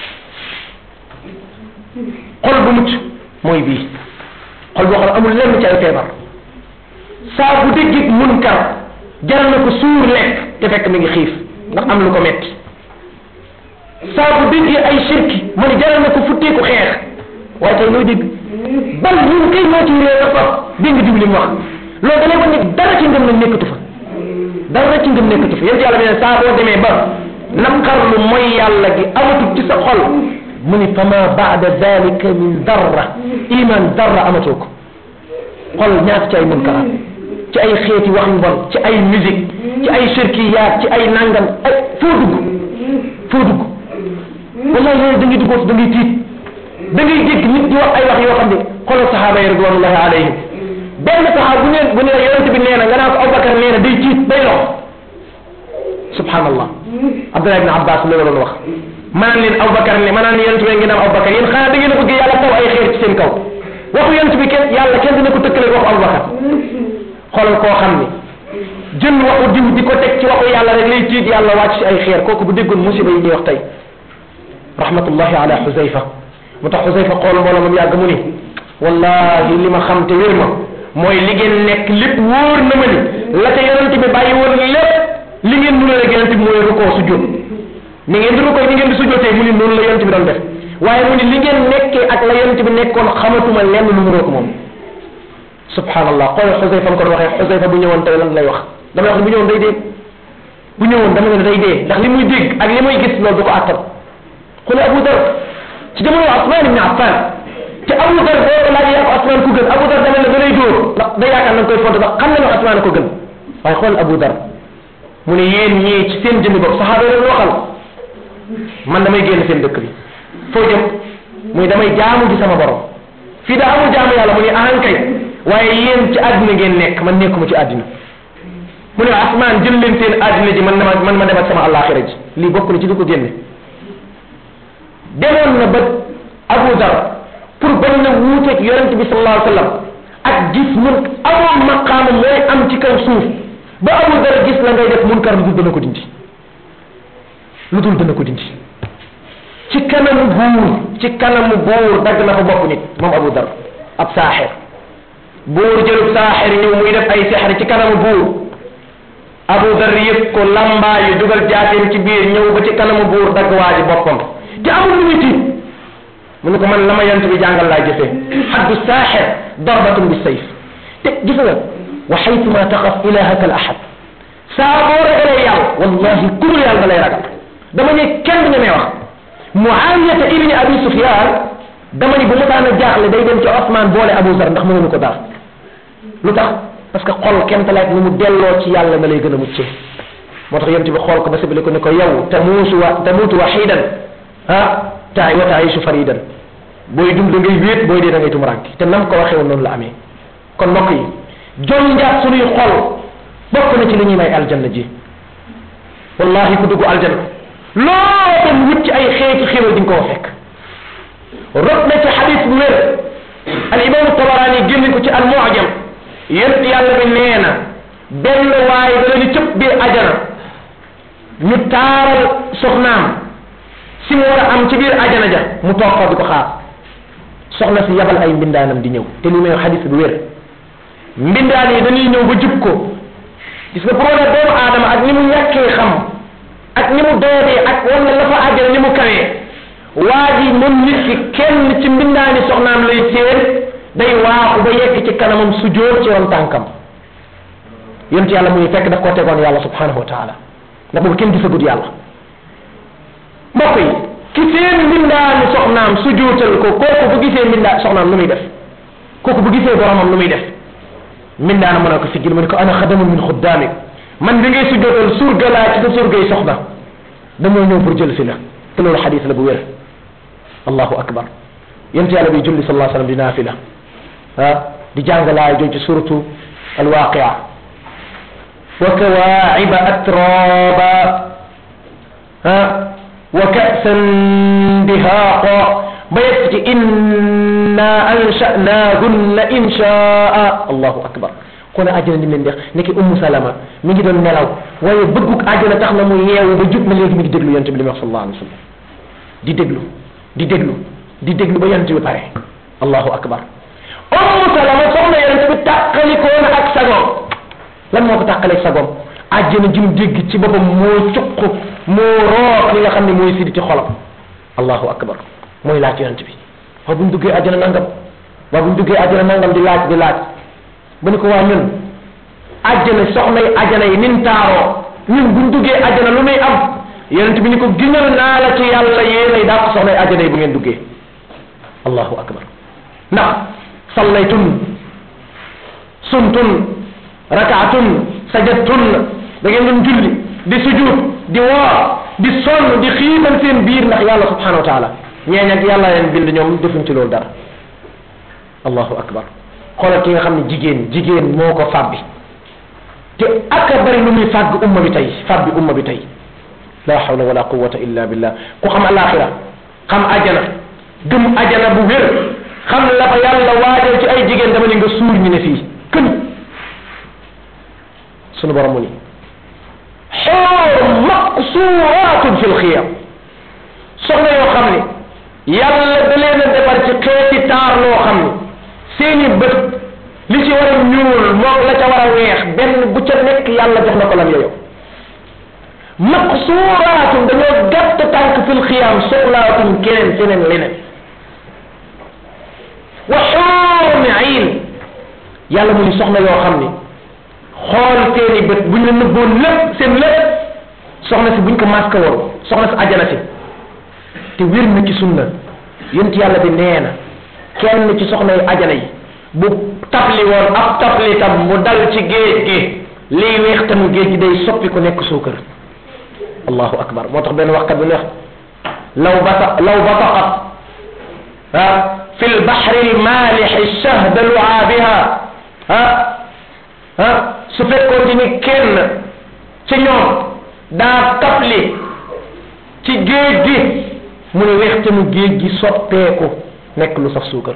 xol bu mucc mooy bii xol boo xam ne amul lenn ci ay feebar saa bu déggit munkar jaral na ko suur lekk te fekk mi ngi xiif ndax am lu ko metti saa bu déggee ay shirki mu ne jaral na ko futteeku xeex waaye tey looy dégg bal ñun kay ñoo ci réer a faf dégg nga diw li mu wax loolu da lay wan ni dara ci ngëm nag nekkatu fa dara ci ngëm nekkatu fa yéen yàlla bi ne saa boo demee ba naqarlu mooy yàlla gi amatul ci sa xol mu ni fama baada dalika min darra iman darra amatoo ko xol ñaata ci ay munkaraat ci ay xeeti wax yu bon ci ay musique ci ay shirkiyaat ci ay nangam ay foo dugg foo dugg wallahi loolu da ngay duggoo da ngay tiit da ngay dégg nit di wax ay wax yoo xam ne xoolal saxaaba yi ridwanullahi alayhim benn saxaaba bu ne bu ne la yonente bi nee na nga naan ko Abubakar nee na day tiit day lox subhanallah Abdullah ibn Abbas loolu doon wax manaan leen Abubakar ne manaan yonente bi ngeen am Abubakar yéen xanaa da ngeen a bëgg yàlla taw ay xeer ci seen kaw waxu yonente bi kenn yàlla kenn dina ko tëkkale waxu Abubakar xoolal koo xam ni jël waxu diw di ko teg ci waxu yàlla rek lay tiit yàlla wàcc ci ay xeer kooku bu déggoon musiba yi ñuy wax tey rahmatullahi ala xusayfa mu tax xusayfa xool mboola moom yàgg mu ni wallahi li ma xam te wér ma mooy li ngeen nekk lépp wóor na ma ni la ca yonent bi bàyyi woon lépp li ngeen mënul rek yonent bi mooy rukoo sujjóot ni ngeen di rukoo ni ngeen di sujjóotee mu ni noonu la yonent bi doon def waaye mu ni li ngeen nekkee ak la yonent bi nekkoon xamatuma lenn lu mu roog moom subhanallah xool xusayfa ko waxee xusayfa bu ñëwoon tey lan lay wax damay wax ne bu ñëwoon day dee bu ñëwoon dama ne day dee ndax li muy dégg ak li muy gis loolu du ko attan xool Abu Dar ci jamono Usmaan ibn Affan te Abu Dar boo ko laajee ko Usmaan ku gën Abu Dar dama ne da lay dóor ndax day yaakaar na nga koy fonte ndax xam na ne Usmaan ko gën waaye xool Abu Dar mu ne yéen ñii ci seen jëmmi bopp saxaaba yi waxal man damay génn seen dëkk bi foo jëm muy damay jaamu ji sama borom fii da amul jaamu yàlla mu ne ahan kay waaye yéen ci àddina ngeen nekk man nekkuma ci àddina mu ne asmaan jël leen seen àddina ji man ma man ma dem ak sama àllaaxira ji lii bokk na ci li ko génne demoon na ba Abu Dar pour bañ na wuuteeg yonent bi sallallahu alayhi wa sallam ak gis mun amoon maqaama mooy am ci kaw suuf ba Abu Dar gis la ngay def munkar lu dul dana ko dindi lu dul dana ko dindi ci kanamu buur ci kanamu buur dagg na fa bopp nit moom Abu Dar ab saaxir buur jëlub saaxir ñëw muy def ay sexar ci kanamu buur Abu Dar yëpp ko lambaayu dugal jaateem ci biir ñëw ba ci kanamu buur dagg waa ji boppam te amul lu muy tiit mu ne ko man la ma yant bi jàngal laa jëfee xaddu saaxir darbatun bi sayf te gis nga wa xaytuma taxaf ilahaka al ahad saa boo ragalee yàlla wallahi ku dul yàlla da lay ragal dama ne kenn du ñemee wax muawiyata ibni abi sufyan dama ni bu mutaan a jaaxle day dem ci osman boole abu zar ndax mënuñu ko dara lu tax parce que xol kenn talaat ni mu delloo ci yàlla na lay gën a muccee moo tax yonent bi xool ko ba sabili ko ne ko yow tamuusu wa tamuutu waxidan ah taay wa taayisu faridan booy dund da ngay wéet booy dee da ngay tumuranke te nam ko waxee woon noonu la amee kon mbokk yi jon njaat suñuy xol bokk na ci li ñuy may aljanna ji wallahi ku dugg aljanna loo dem wut ci ay xeeti xéwal di nga koo fekk rot na ci xadis bu wér al imam tabarani génne ko ci al mu'jam yent yàlla bi nee na benn waaye da leen cëpp biir ajana ñu taaral soxnaam si mu war a am ci biir ajana ja mu toog fa di ko xaar soxna si yabal ay mbindaanam di ñëw te li may xadis bu wér mbindaan yi dañuy ñëw ba jub ko gis nga pour wane doomu aadama ak ni mu ñàkkee xam ak ni mu doodee ak wala la fa àjjana ni mu kawee waa ji moom nit ki kenn ci mbindaani soxnaam lay séen day waaxu ba yegg ci kanamam sujjóot ci ron tànkam yonent yàlla muy fekk daf ko tegoon yàlla subhanahu wa taala ndax boobu kenn gisagut yàlla mbokk yi ki seen mbindaani soxnaam sujjóotal ko kooku bu gisee mbindaa soxnaam lu muy def kooku bu gisee boromam lu muy def mbindaana mën a ko siggil mu ne ko ana xadamun min xuddaamik man bi ngay sujjootal surga laa ci sa surgay soxna damoo ñëw pour jël si la te loolu xadis la bu wér allahu akbar yent yàlla bi julli sallallahu alayhi wasallam di naafila ah di jàngalaay jooju ci suratu alwaqia wa kawaaciba atraba ah wa kasan dihaaqa ba yegg ci inna ansha'naahunna insha'a allahu akbar kon àjjana ni mu leen dex nekki ummu salama mi ngi doon nelaw waaye bëgguk àjjana tax na mu yeewu ba jub na léegi mi ngi déglu yonent bi li mu wax sallallahu alayhi wa sallam di déglu di déglu di déglu ba yonent bi pare allahu akbar ummu salama soxna yonent bi tàqalikoo na ak sagoom lan moo ko tàqaleeg sagoom àjjana jim dégg ci boppam moo cuq moo root li nga xam ne mooy sidi ci xolam allahu akbar mooy laaj yonent bi waaw bu ñu duggee àjjana nangam waaw bu ñu duggee àjjana nangam di laaj di laaj ba ni ko waa ñun àjjana soxna yi àjjana yi nin taaroo ñun bu ñu duggee àjjana lu muy am yonent bi ni ko giñal naa la ci yàlla yéenay daa ko soxna yi àjjana yi bu ngeen duggee allahu akbar ndax sallaytun sumtun rakaatun sajadtun da ngeen doon julli di sujud di woor di sonn di xiimal seen biir ndax yàlla subhanahu wa taala ñeeñ ak yàlla leen bind ñoom defuñ ci loolu dara allahu akbar xoolal ki nga xam ne jigéen jigéen moo ko fàbbi te ak a bari lu muy fàgg umma bi tey fàbbi umma bi tey la hawla wala quwwata illa billah ku xam alaxira xam ajana gëm ajana bu wér xam la fa yàlla waajal ci ay jigéen dama ne nga suur ñu ne fii kën sunu borom mu ni xoor maqsuratun fil xiyam soxna yoo xam ne yàlla da leen a defar ci xeeti taar loo xam ne seeni bët li ci war a ñuul moom la ca war a weex benn bu ca nekk yàlla jox na ko lam yoyo maqsuuraatun dañoo gàtt tànk fil xiyaam soxlaatuñ keneen keneen leneen wa xuurun ayn yàlla mu ni soxna yoo xam ni xool seeni bët bu ñu la nëbboon lépp seen lépp soxna si buñ ko masque woon soxna si ajana si te wér na ci sunna yent yàlla bi nee na kenn ci soxna yi ajana yi bu tabli woon ab tabli tam mu dal ci géej gi liy weex tam géej gi day soppi ku nekk suukar allahu akbar moo tax benn waxkat bi neex law bata law bataqat ah fi lbaxri lmaalixi shahda luaabiha ah ah su fekkoon ci ni kenn ci ñoom daa tabli ci géej gi mu ne weextanu géej gi soppeeku nekk lu saf suukar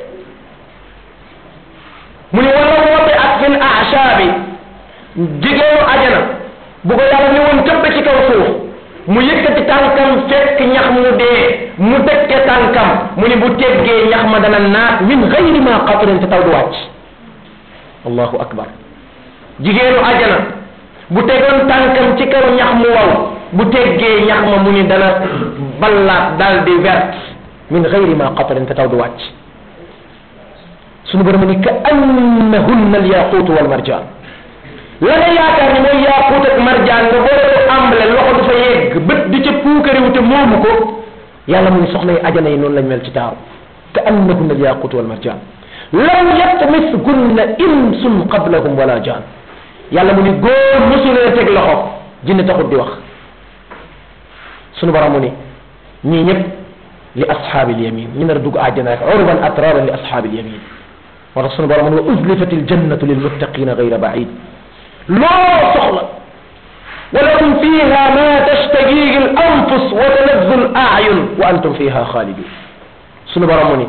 mu ne wala woote ak fil ahshaabi jigéenu ajana bu ko yàlla ni woon tëbb ci kaw suuf mu yëkkati tànkam fekk ñax mu dee mu tekke tànkam mu ne bu teggee ñax ma dana naat min gayri ma qatrin te taw du wàcc allahu akbar jigéenu ajana bu tegoon tànkam ci kaw ñax mu waw bu teggee ñax ma mu ni dana ballaat dal di vert min gayri ma qatrin te taw du wàcc sunu borom ni ka annahunna alyaquutu walmarjaan la nga yaakaar ni mooy yaquut ak marjaan nga boole ko amble loxo du fa yegg bët di ca puukariwu te moomu ko yàlla mu ni soxna yi ajana yi noonu lañ mel ci taaru ka annahunna alyaquutu walmarjaan lam yatmisgunna insun qablahum wala jaan yàlla mu ni góor mosulee teg loxo jinne taxut di wax sunu borom mu ni ñii ñëpp li ashaabil yamin ñu nar a dugg àjjana rek urban atraran li ashaabil yamin moo tax sunu borom mu ni wa uzlifat aljannatu lilmuttaqina gayra baid loo soxla ولكم فيها ما تشتهيه الأنفس وتلذ الأعين وأنتم فيها خالدون سنو برموني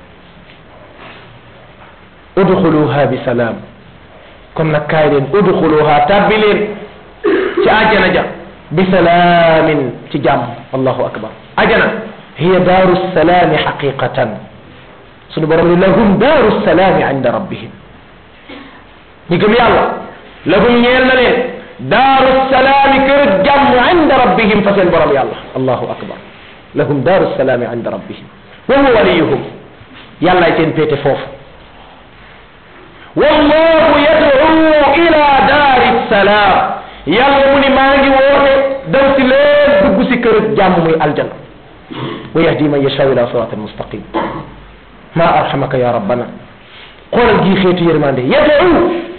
ادخلوها بسلام kon nag kaay leen udxuluha tabbi leen ci ajana ja bi salaamin ci jàmm allahu akbar ajana hiya daaru salaami xaqiqatan sunu borom ni lahum daaru salaami inda rabbihim ñi gëm yàlla lahum ñeel na leen daaru salaami kër jàmm inda rabbihim fa seen borom yàlla allahu akbar lahum daaru salaami inda rabbihim wa huwa waliyuhum yàllaay seen péete foofu wallahu yad'u ila daari salaam yàlla mu ni maa ngi woote daw si leen dugg si kër jàmm muy aljana wa yahdi man yashaa ila siraatin mustaqim ma arhamaka ya rabbana xoolal gii xeetu yërmande yad'u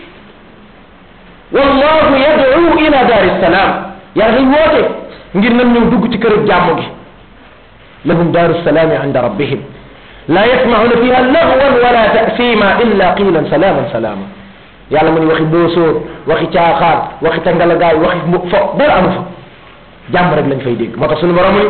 wallahu yad'u ila daari salaam yàlla day woote ngir nan ñëw dugg ci kër jàmm gi lahum daaru salaami inda rabbihim la yasmauna fiha lagwan wala tasima illa qilan salaman salama yàlla mu ni waxi boosóor waxi caaxaan waxi tangalagaay waxi mbu fo dara amu fa jàmm rek lañ fay dégg moo tax suñu borom mu ni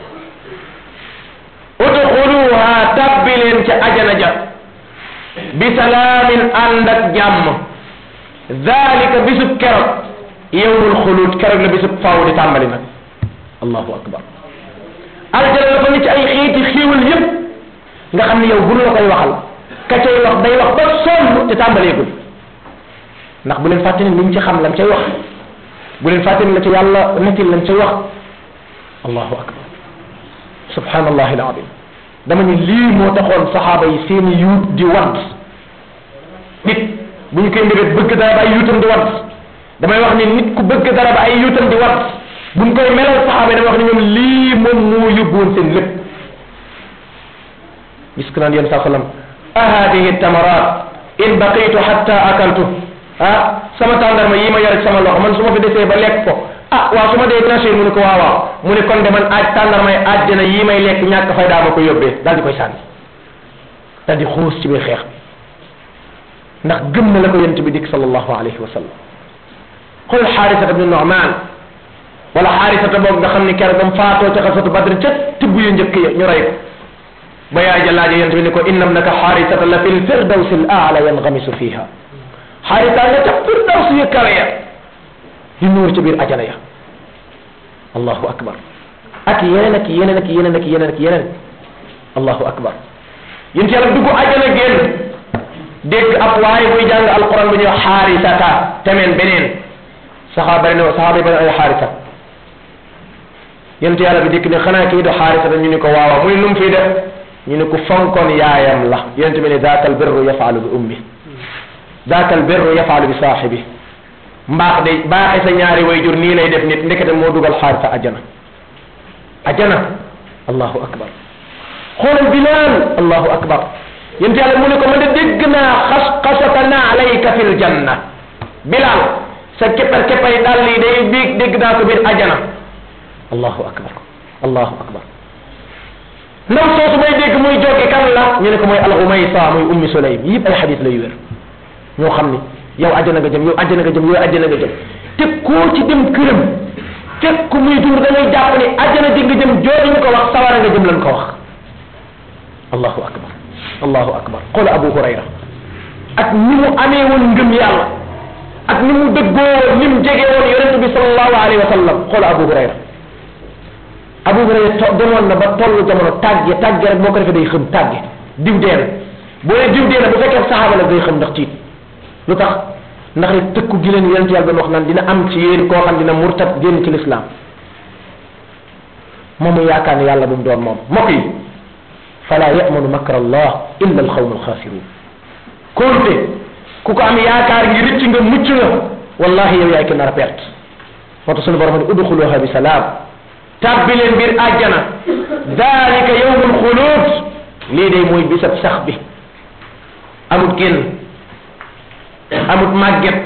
udxuluha tabbi leen ca ajana ja bi salaamin ànd ak jàmm dalika bisub keroog yowmul xuluud keroog la bisub faaw di tàmbali nag allahu akbar aljana dafa ni ci ay xiiti xiiwal yépp nga xam ne yow bu la koy waxal ka cay wax day wax ba sonn te tàmbaleegul ndax bu leen fàtte ne liñ ci xam lam cay wax bu leen fàtte ne la ca yàlla nettil lam cay wax allahu akbar subhanallahi alazim dama ni lii moo taxoon saxaaba yi seeni yuut di wadd nit bu ñu koy mbébét bëgg dara ba ay yuutam di wadd damay wax ni nit ku bëgg dara ba ay yuutam di wadd bu ñu koy melal saxaaba yi damay wax ni ñoom lii moom moo yóbbuwoon seen lépp gis ko naan yéen saa sallam ahadihi tamarat in baqitu hatta akaltu ah sama tàndarma yi ma yore sama loxo man su ma fi desee ba lekk ko ah waaw su ma dee nasir mu ne ko waaw waaw mu ne kon de man aaj tàndarma yi àjjana yi may lekk ñàkk fay daa ma ko yóbbee daal di koy sànni daal di xuus ci biir xeex bi ndax gëm na la ko yent bi dikk sallallahu alayhi wa sallam xool xaarisata bni Nu'man wala xaarisata boobu nga xam ne keroog bam faatoo ca xasatu badr ca tibb yu njëkk ya ñu rey ko ba yaay ja laaje yent bi ni ko inna ibnaka xaarisata la fi lfirdawsi al aala yanxamisu fiha xaarisa nga ca firdaws yu kawe ya di nuur ci biir ajana ya allahu akbar ak yeneen ak yeneen ak yeneen ak yeneen ak yeneen allahu akbar yéen yàlla dugg ajana génn dégg ab waaye buy jàng alquran bu ñuy wax xaarisata temeen beneen saxaaba ne saxaaba yi bari ay xaarisa yent yàlla bi dikk ne xanaa kii do xaarisata ñu ni ko waawa mu ne lu mu fiy def ñu ne ku fonkoon yaayam la yent bi ne daaka albirru yafaalu bi ummi daaka albirru yafaalu bi saaxibi mbaax de baaxe sa ñaari wayjur nii lay def nit ndekete moo dugal xaarisa ajana ajana allahu akbar xoolal bilal allahu akbar yent yàlla mu ne ko man de dégg naa xas xasata naalayka fil janna bilal sa keppar keppay dal lii day biig dégg naa ko biir ajana allahu akbar allahu akbar ndaw soosu may dégg muy jóge kan la ñu ne ko mooy alxumaysa muy ummi sulaym yëpp ay xadis la yu wér ñoo xam ni yow ajjana nga jëm yow ajjana nga jëm yow ajjana nga jëm te koo ci dem këram fekk muy dund da ngay jàpp ni ajjana ji nga jëm jooju ñu ko wax sawara nga jëm lan ko wax allahu akbar allahu akbar xoola abu hurayra ak ni mu amee woon ngëm yàlla ak ni mu dëggoo woon ni mu jege woon yonente bi sallallahu alayhi wa sallam xoola abu hurayra abu hurayra to demoon na ba tollu jamono tàgge tàgge rek boo ko defee day xëm tàgge diw dee na boo nee diw dee na bu fekkee saxaaba la day xëm ndax tiit lu tax ndax rek tëkku gi leen yonent yàlla doon wax naan dina am ci yéen koo xam dina murtat génn ci lislaam moom mu yaakaar ne yàlla bu mu doon moom mbokk yi fala yamanu makra allah illa alxawmu alxaasirun konte ku ko am yaakaar ngi rëcc nga mucc nga wallahi yow yaay ki nar a perte moo tax sunu borom ne udxuluha bi salaam tàbbi leen biir àjjana dalika yawmul xuluud lii day mooy bisab sax bi amut génn amut màgget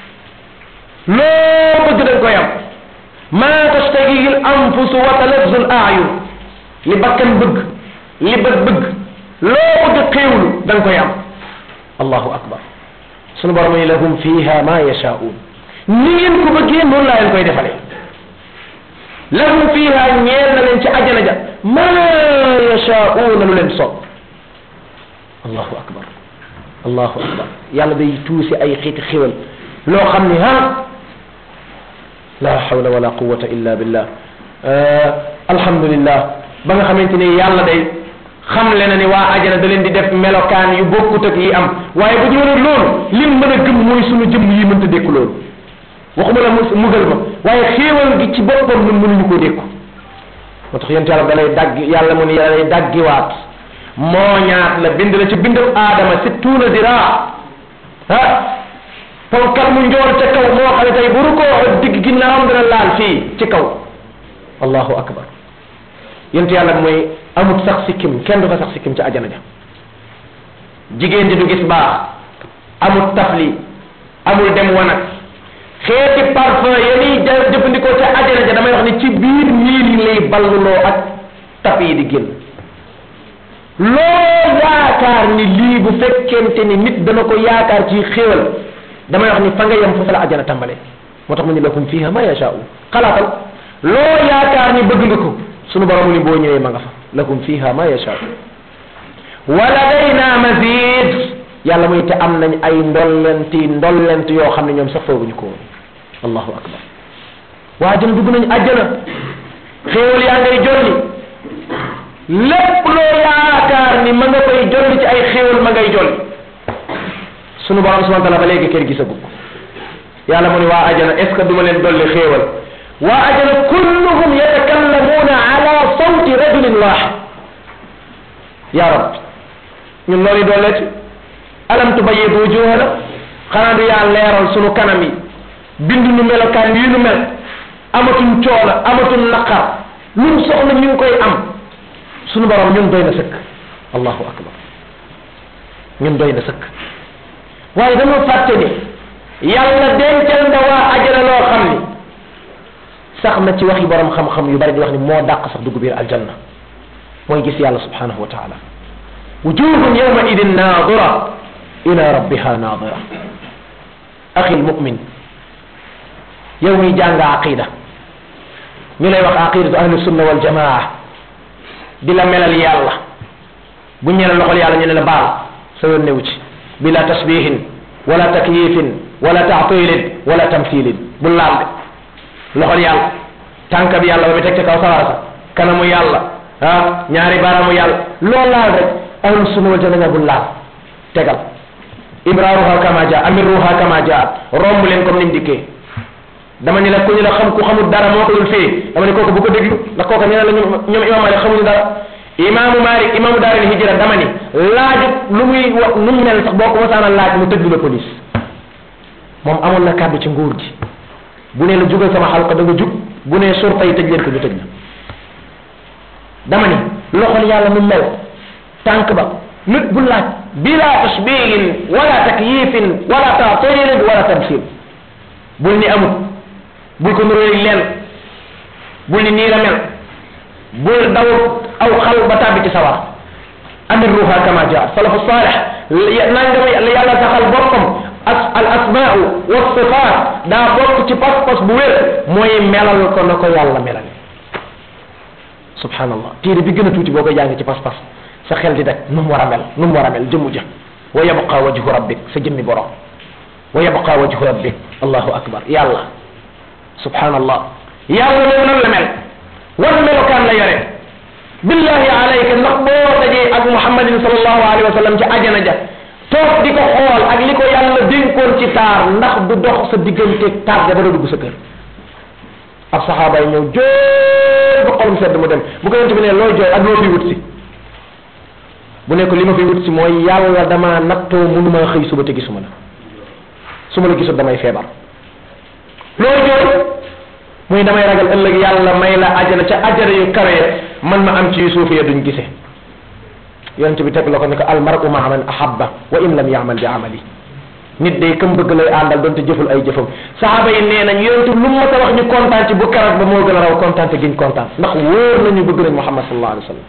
loo bëgg dañ koy am maa tastahihi l anfusu wa talazzu l aayun li bakkan bëgg li bët bëgg loo bëgg xéewlu da nga koy am allahu akbar sunu borom ni lahum fiha ma yashaa'un ni ngeen ko bëggee noonu laa leen koy defalee lahum fiha ñeel na leen ci ajana ja ma yashaa'una lu leen soob allahu akbar allahu akbar yàlla day tuusi ay xiiti xiwal loo xam ni ha la hawla wala quwata illa billah alhamdulillah ba nga xamante ni yàlla day xam le na ni waa ajana da leen di def melokaan yu bokkut ak yi am waaye bu ñu mënee loolu lim mën a gëm mooy sunu jëmm yi mënta dékku loolu waxuma la mu mugal ma waaye xéewal gi ci boppam ñun mënuñu koo dékku moo tax yent yàlla da lay dagg yàlla mu ni yàlla lay daggiwaat moo ñaat la bind la ci bindam aadama si tuuna diraa ah ponkal mu njool ca kaw moo xam ne tey bu rukoo digg ginnaawam dina laal fii ci kaw allahu akbar yent yàlla mooy amut sax sikkim kenn du fa sax sikkim ci ajana ja jigéen ji du gis baax amut tafli amul dem wanag xeeti parfum yeni jëfandikoo ca ajana ja damay wax ni ci biir niil yi lay balluloo ak tap yi di génn loo yaakaar ni lii bu fekkente ni nit dana ko yaakaar ci xéewal damay wax ni fa nga yem foofu la ajana tàmbale moo tax mu ni lakum fiha ma yashaa'u xalaatal loo yaakaar ni bëgg nga ko sunu borom ni boo ñëwee ma nga fa lakum fiha ma yashaa'u wa ladayna mazid yàlla muy te am nañ ay ndollenti ndollent yoo xam ne ñoom sax fooguñu ko woon allahu akbar waa ajana dugg nañ ajana xéewal yaa ngay jolli lépp loo yaakaar ni ma nga koy jolli ci ay xéewal ma ngay jolli sunu borom subhanahu wa taala ba léegi kër gisagu ko yàlla mu ni waa ajana est ce que duma leen dolli xéewal waa ajana kulluhum yatakallamuuna ala sawti rajulin waxid ya rab ñun loolu dolle ci alam tubayyid wujuhana xanaa du yaa leeral sunu kanam yi bind nu melokaan yi nu mel amatuñ coono amatuñ naqar luñ soxla ñu ngi koy am sunu borom ñun doy na sëkk allahu akbar ñun doy na sëkk waaye dañoo fàtte ni yàlla dencal na waa ajana loo xam ni sax na ci waxi borom xam-xam yu bari di wax ni moo dàq sax dugg biir aljanna mooy gis yàlla subhanahu wa taala wujuhun yawma idin naadira ila rabbiha naadira axi lmumin yow miy jàng aqida ñu lay wax aqidatu ahlu sunna wal jamaa di la melal yàlla bu ñu ne la loxol yàlla ñu ne la baal sa yoon newu ci bila tasbihin wala takyifin wala taatilin wala tamthilin bu laal de loxol yàlla tànk bi yàlla ba mu teg ca kaw sawara sa kanamu yàlla ah ñaari baaraamu yàlla loolu laal rek ahlu sunna wal jamaa bu laal tegal ibraaruha kama jaa amiruha kama jaa romb leen comme ni mu dikkee dama ni la ku ñu la xam ku xamul dara moo ko dul fii dama ni kooku bu ko déglu ndax kooku ñu ne la ñoom ñoom imam malik xamuñu dara imaamu malik imaamu daaril hijra dama ni laaju lu muy wax nu mu mel sax boo ko mosaana laaj mu tëj la police moom amoon na kàddu ci nguur gi bu nee la jugal sama xalqa da nga jug bu nee surta yi tëj leen ko ñu tëj la dama ni loxol yàlla mu mel tànk ba nit bu laaj bila tashbihin wala takyifin wala taatilin wala tamsil bul ni amut bul ko nuróoy leen bul ni nii la mel bul daw aw xal ba tàbbi ci sawar amir ruha kama jaa salafu salih nangama yàlla saxal boppam as al asmaau wa sifaat daa bokk ci pas-pas bu wér mooy melal ko na ko yàlla melal subhanallah téere bi gën a tuuti boo koy jàng ci pas-pas sa xel di daj nu mu war a mel nu mu war a mel jëmmu ja wa yabqa wajhu rabbik sa jëmmi borom wa yabqa wajhu rabbik allahu akbar yàlla subhanallah yàlla moom nan la mel wan melokaan la yore billahi alayka ndax boo dajee ak muhammadin sallallahu alayhi wa sallam ci ajana ja toog di ko xool ak li ko yàlla dénkoon ci taar ndax du dox sa digganteeg taar ja ba dugg sa kër ab saxaaba yi ñëw jooy ba xolum sedd mu dem bu ko yonte bi ne looy jooy ak loo fi wut si bu ne ko li ma fi wut si mooy yàlla dama nattoo mënuma xëy suba te gisuma la su ma la gisul damay feebar looy jooy muy damay ragal ëllëg yàlla may la ajana ca ajana yu kawe man ma am ci yu suufe ya duñ gisee yonent bi teg la ko ne ko almaru maa man ahabba wa in lam yaamal bi amali nit day kam bëgg lay àndal doonte jëful ay jëfam saxaaba yi nee nañ yonent lu mu ta wax ñu kontaan ci bu karat ba moo gën a raw kontaan te giñ kontaan ndax wóor nañu bëgg nañ muhammad sallallahu alayhi wa sallam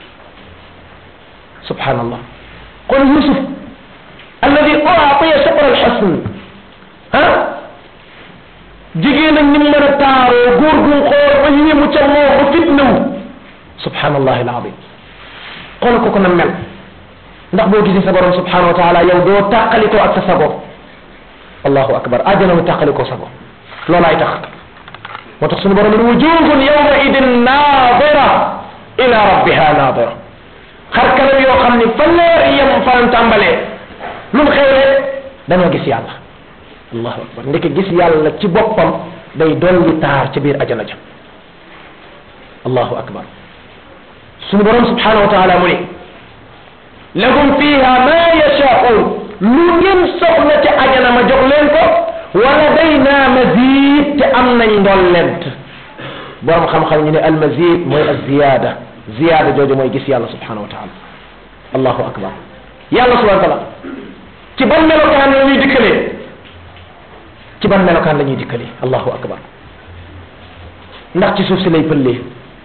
subhanallah kon yusuf alladi uatiya shaqra alxasn ah jigéen ak ni mu mën a taaroo góor gu xool ba yéemu ca moo ba fitnawu subhanallah alazim xool ko ko na mel ndax boo gisee sa borom subhanahu wa taala yow doo tàqalikoo ak sa sago allahu akbar àjjana mu tàqalikoo sago loolaay tax moo tax suñu borom ne wujuhun yawma idin naadira ila rabbiha naadira xar kanam yoo xam ni fa leer yem fan tàmbalee lu mu xewlee dañoo gis yàlla allahu akbar ndeke gis yàlla ci boppam day dolli taar ci biir ajana ja allahu akbar suñu borom subhanahu wa taala mu ni lahum fiha ma yashaun lu ngeen soxla ci ajana ma jox leen ko wala dayna mazid te am nañ ndollent borom xam-xam ñu ne al mazid mooy al ziyada ziyada jooju mooy gis yàlla subhanahu wa taala allahu akbar yàlla subhanahu wa taala ci ban melokaan la ñuy dikkalee ci ban melokaan la ñuy dikkalee allahu akbar ndax ci suuf si lay pëllee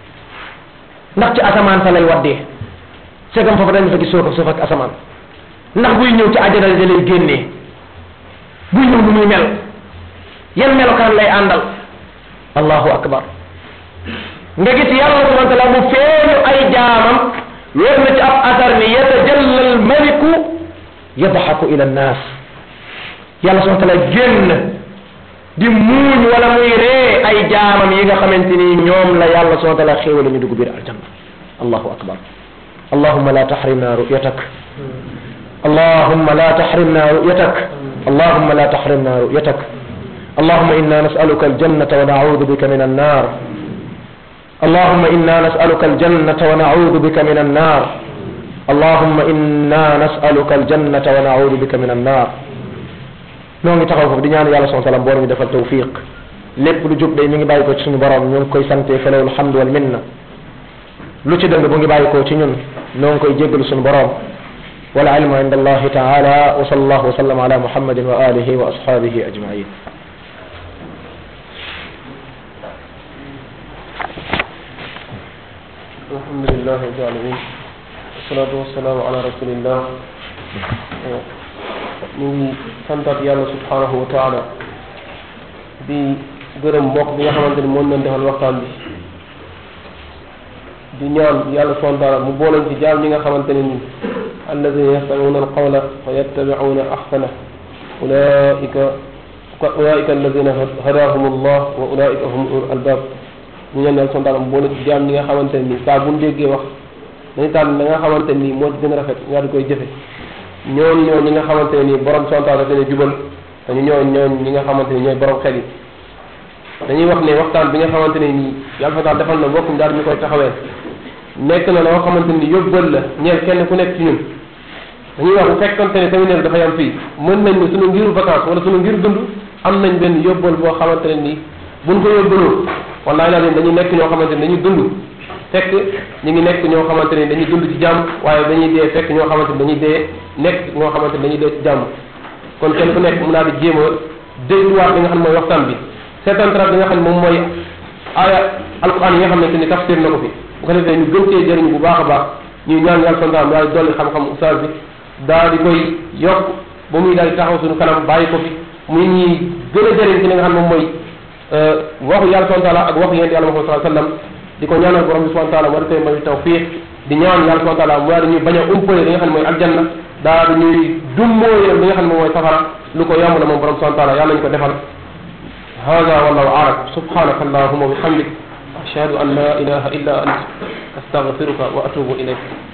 ndax ci asamaan sa lay waddee segam foofu dañu fa gis suuf ak suuf ak asamaan ndax buy ñëw ci àjjana da lay génnee buy ñëw nu muy mel yan melokaan lay àndal allahu akbar nga gis yàlla subhanahu wa taala mu feeñu ay jaamam wér na ci ab asar ni yatajalla al maliku yadxaku ila annaas yàlla subhanahu wa taala génn di muuñ wala muy ree ay jaamam yi nga xamante ni ñoom la yàlla subhanahu wa taala xéewale ñu dugg biir aljanna allahu akbar allahumma la tahrimna ru'yatak allahumma la tahrimna ru'yatak allahumma la tahrimna ru'yatak اللهم إنا نسألك الجنة ونعوذ بك من النار اللهم إنا نسألك الجنة ونعوذ بك من النار اللهم إنا نسألك الجنة ونعوذ بك من النار ñoo ngi taxaw foofu di ñaan yàlla subhanahu wa taala borom ñu defal tawfiq lépp lu jub day mi ngi bàyyi ko ci suñu borom ñu ngi koy sante felew alhamdu wal minna lu ci dëng bu ngi bàyyi ko ci ñun ñoo ngi koy jéggalu suñu borom wal ilmu inda allahi taala wa sallallahu wa sallam ala muhammadin wa alihi wa ashabihi ajmain الحمد لله رب العالمين والصلاة والسلام على رسول الله ñu ngi santaat yàlla subhanahu wa taala di gërëm mbokk bi nga xamante ni moom lañ defal waxtaan bi di ñaan yàlla subhanahu wa taala mu booleen ci jaam ñi nga xamante ne ni alladina yastamiuna alqawla fa yattabiuna ahsana ulaika ulaika alladina hadahum allah wa ulaika hum ulul albab ñu ñaan yàlla subhanahu wa taala mu boole ci jaam ñi nga xamante ne ni saa bu déggee wax dañu tànn la nga xamante ni moo ci gën a rafet nga di koy jëfe ñooñu ñoo ñi nga xamante ne nii borom sontaal daf leen jubal te ñu ñoo ñooñ ñi nga xamante ni ñooy borom xel yi dañuy wax ne waxtaan bi nga xamante ne nii yàlla fa taal defal na bokkum daal ñu koy taxawee nekk na loo xamante ni yóbbal la ñeel kenn ku nekk ci ñun dañuy wax bu fekkonte ne séminaire dafa yam fii mën nañ ne suñu ngiru vacance wala suñu ngiru dund am nañ benn yóbbal boo xamante ne nii buñ ko yóbbaloo wallahi laa dañuy nekk ñoo xamante ne dañuy dund fekk ñu ngi nekk ñoo xamante ne dañuy dund ci jàmm waaye dañuy dee fekk ñoo xamante ne dañuy dee nekk ñoo xamante ne dañuy dee ci jàmm kon kenn ku nekk mun naa di jéem a dégluwaat li nga xam ne mooy waxtaan bi seetantarat bi nga xam ne moom mooy aaya alquran yi nga xamante ni tafsir na ko fi bu ko defee ñu gën cee jëriñu bu baax a baax ñuy ñaan yàlla santaam daal di dolli xam-xam oustaz bi daal di koy yokk ba muy daal di taxaw suñu kanam bàyyi ko fi muy ñuy gën a jëriñ ci li nga xam ne moom mooy waxu yàlla subhanahu wa taala ak waxu yonent yàlla Muhammad sallallahu alayhi wasallam di ko ñaanal borom bi subhanahu wa taala war koy may tawfiq di ñaan yàlla subhanahu wa taala mu daal di ñuy bañ a umpale li nga xam ne mooy aljanna daal di ñuy dummóoyal li nga xam ne moom mooy safara lu ko yomb la moom borom subhanahu wa taala yàlla nañu ko defal hada wallahu a'lam subhanaka allahumma wa bihamdik ashhadu an la ilaha illa ant astaghfiruka wa atubu ilayk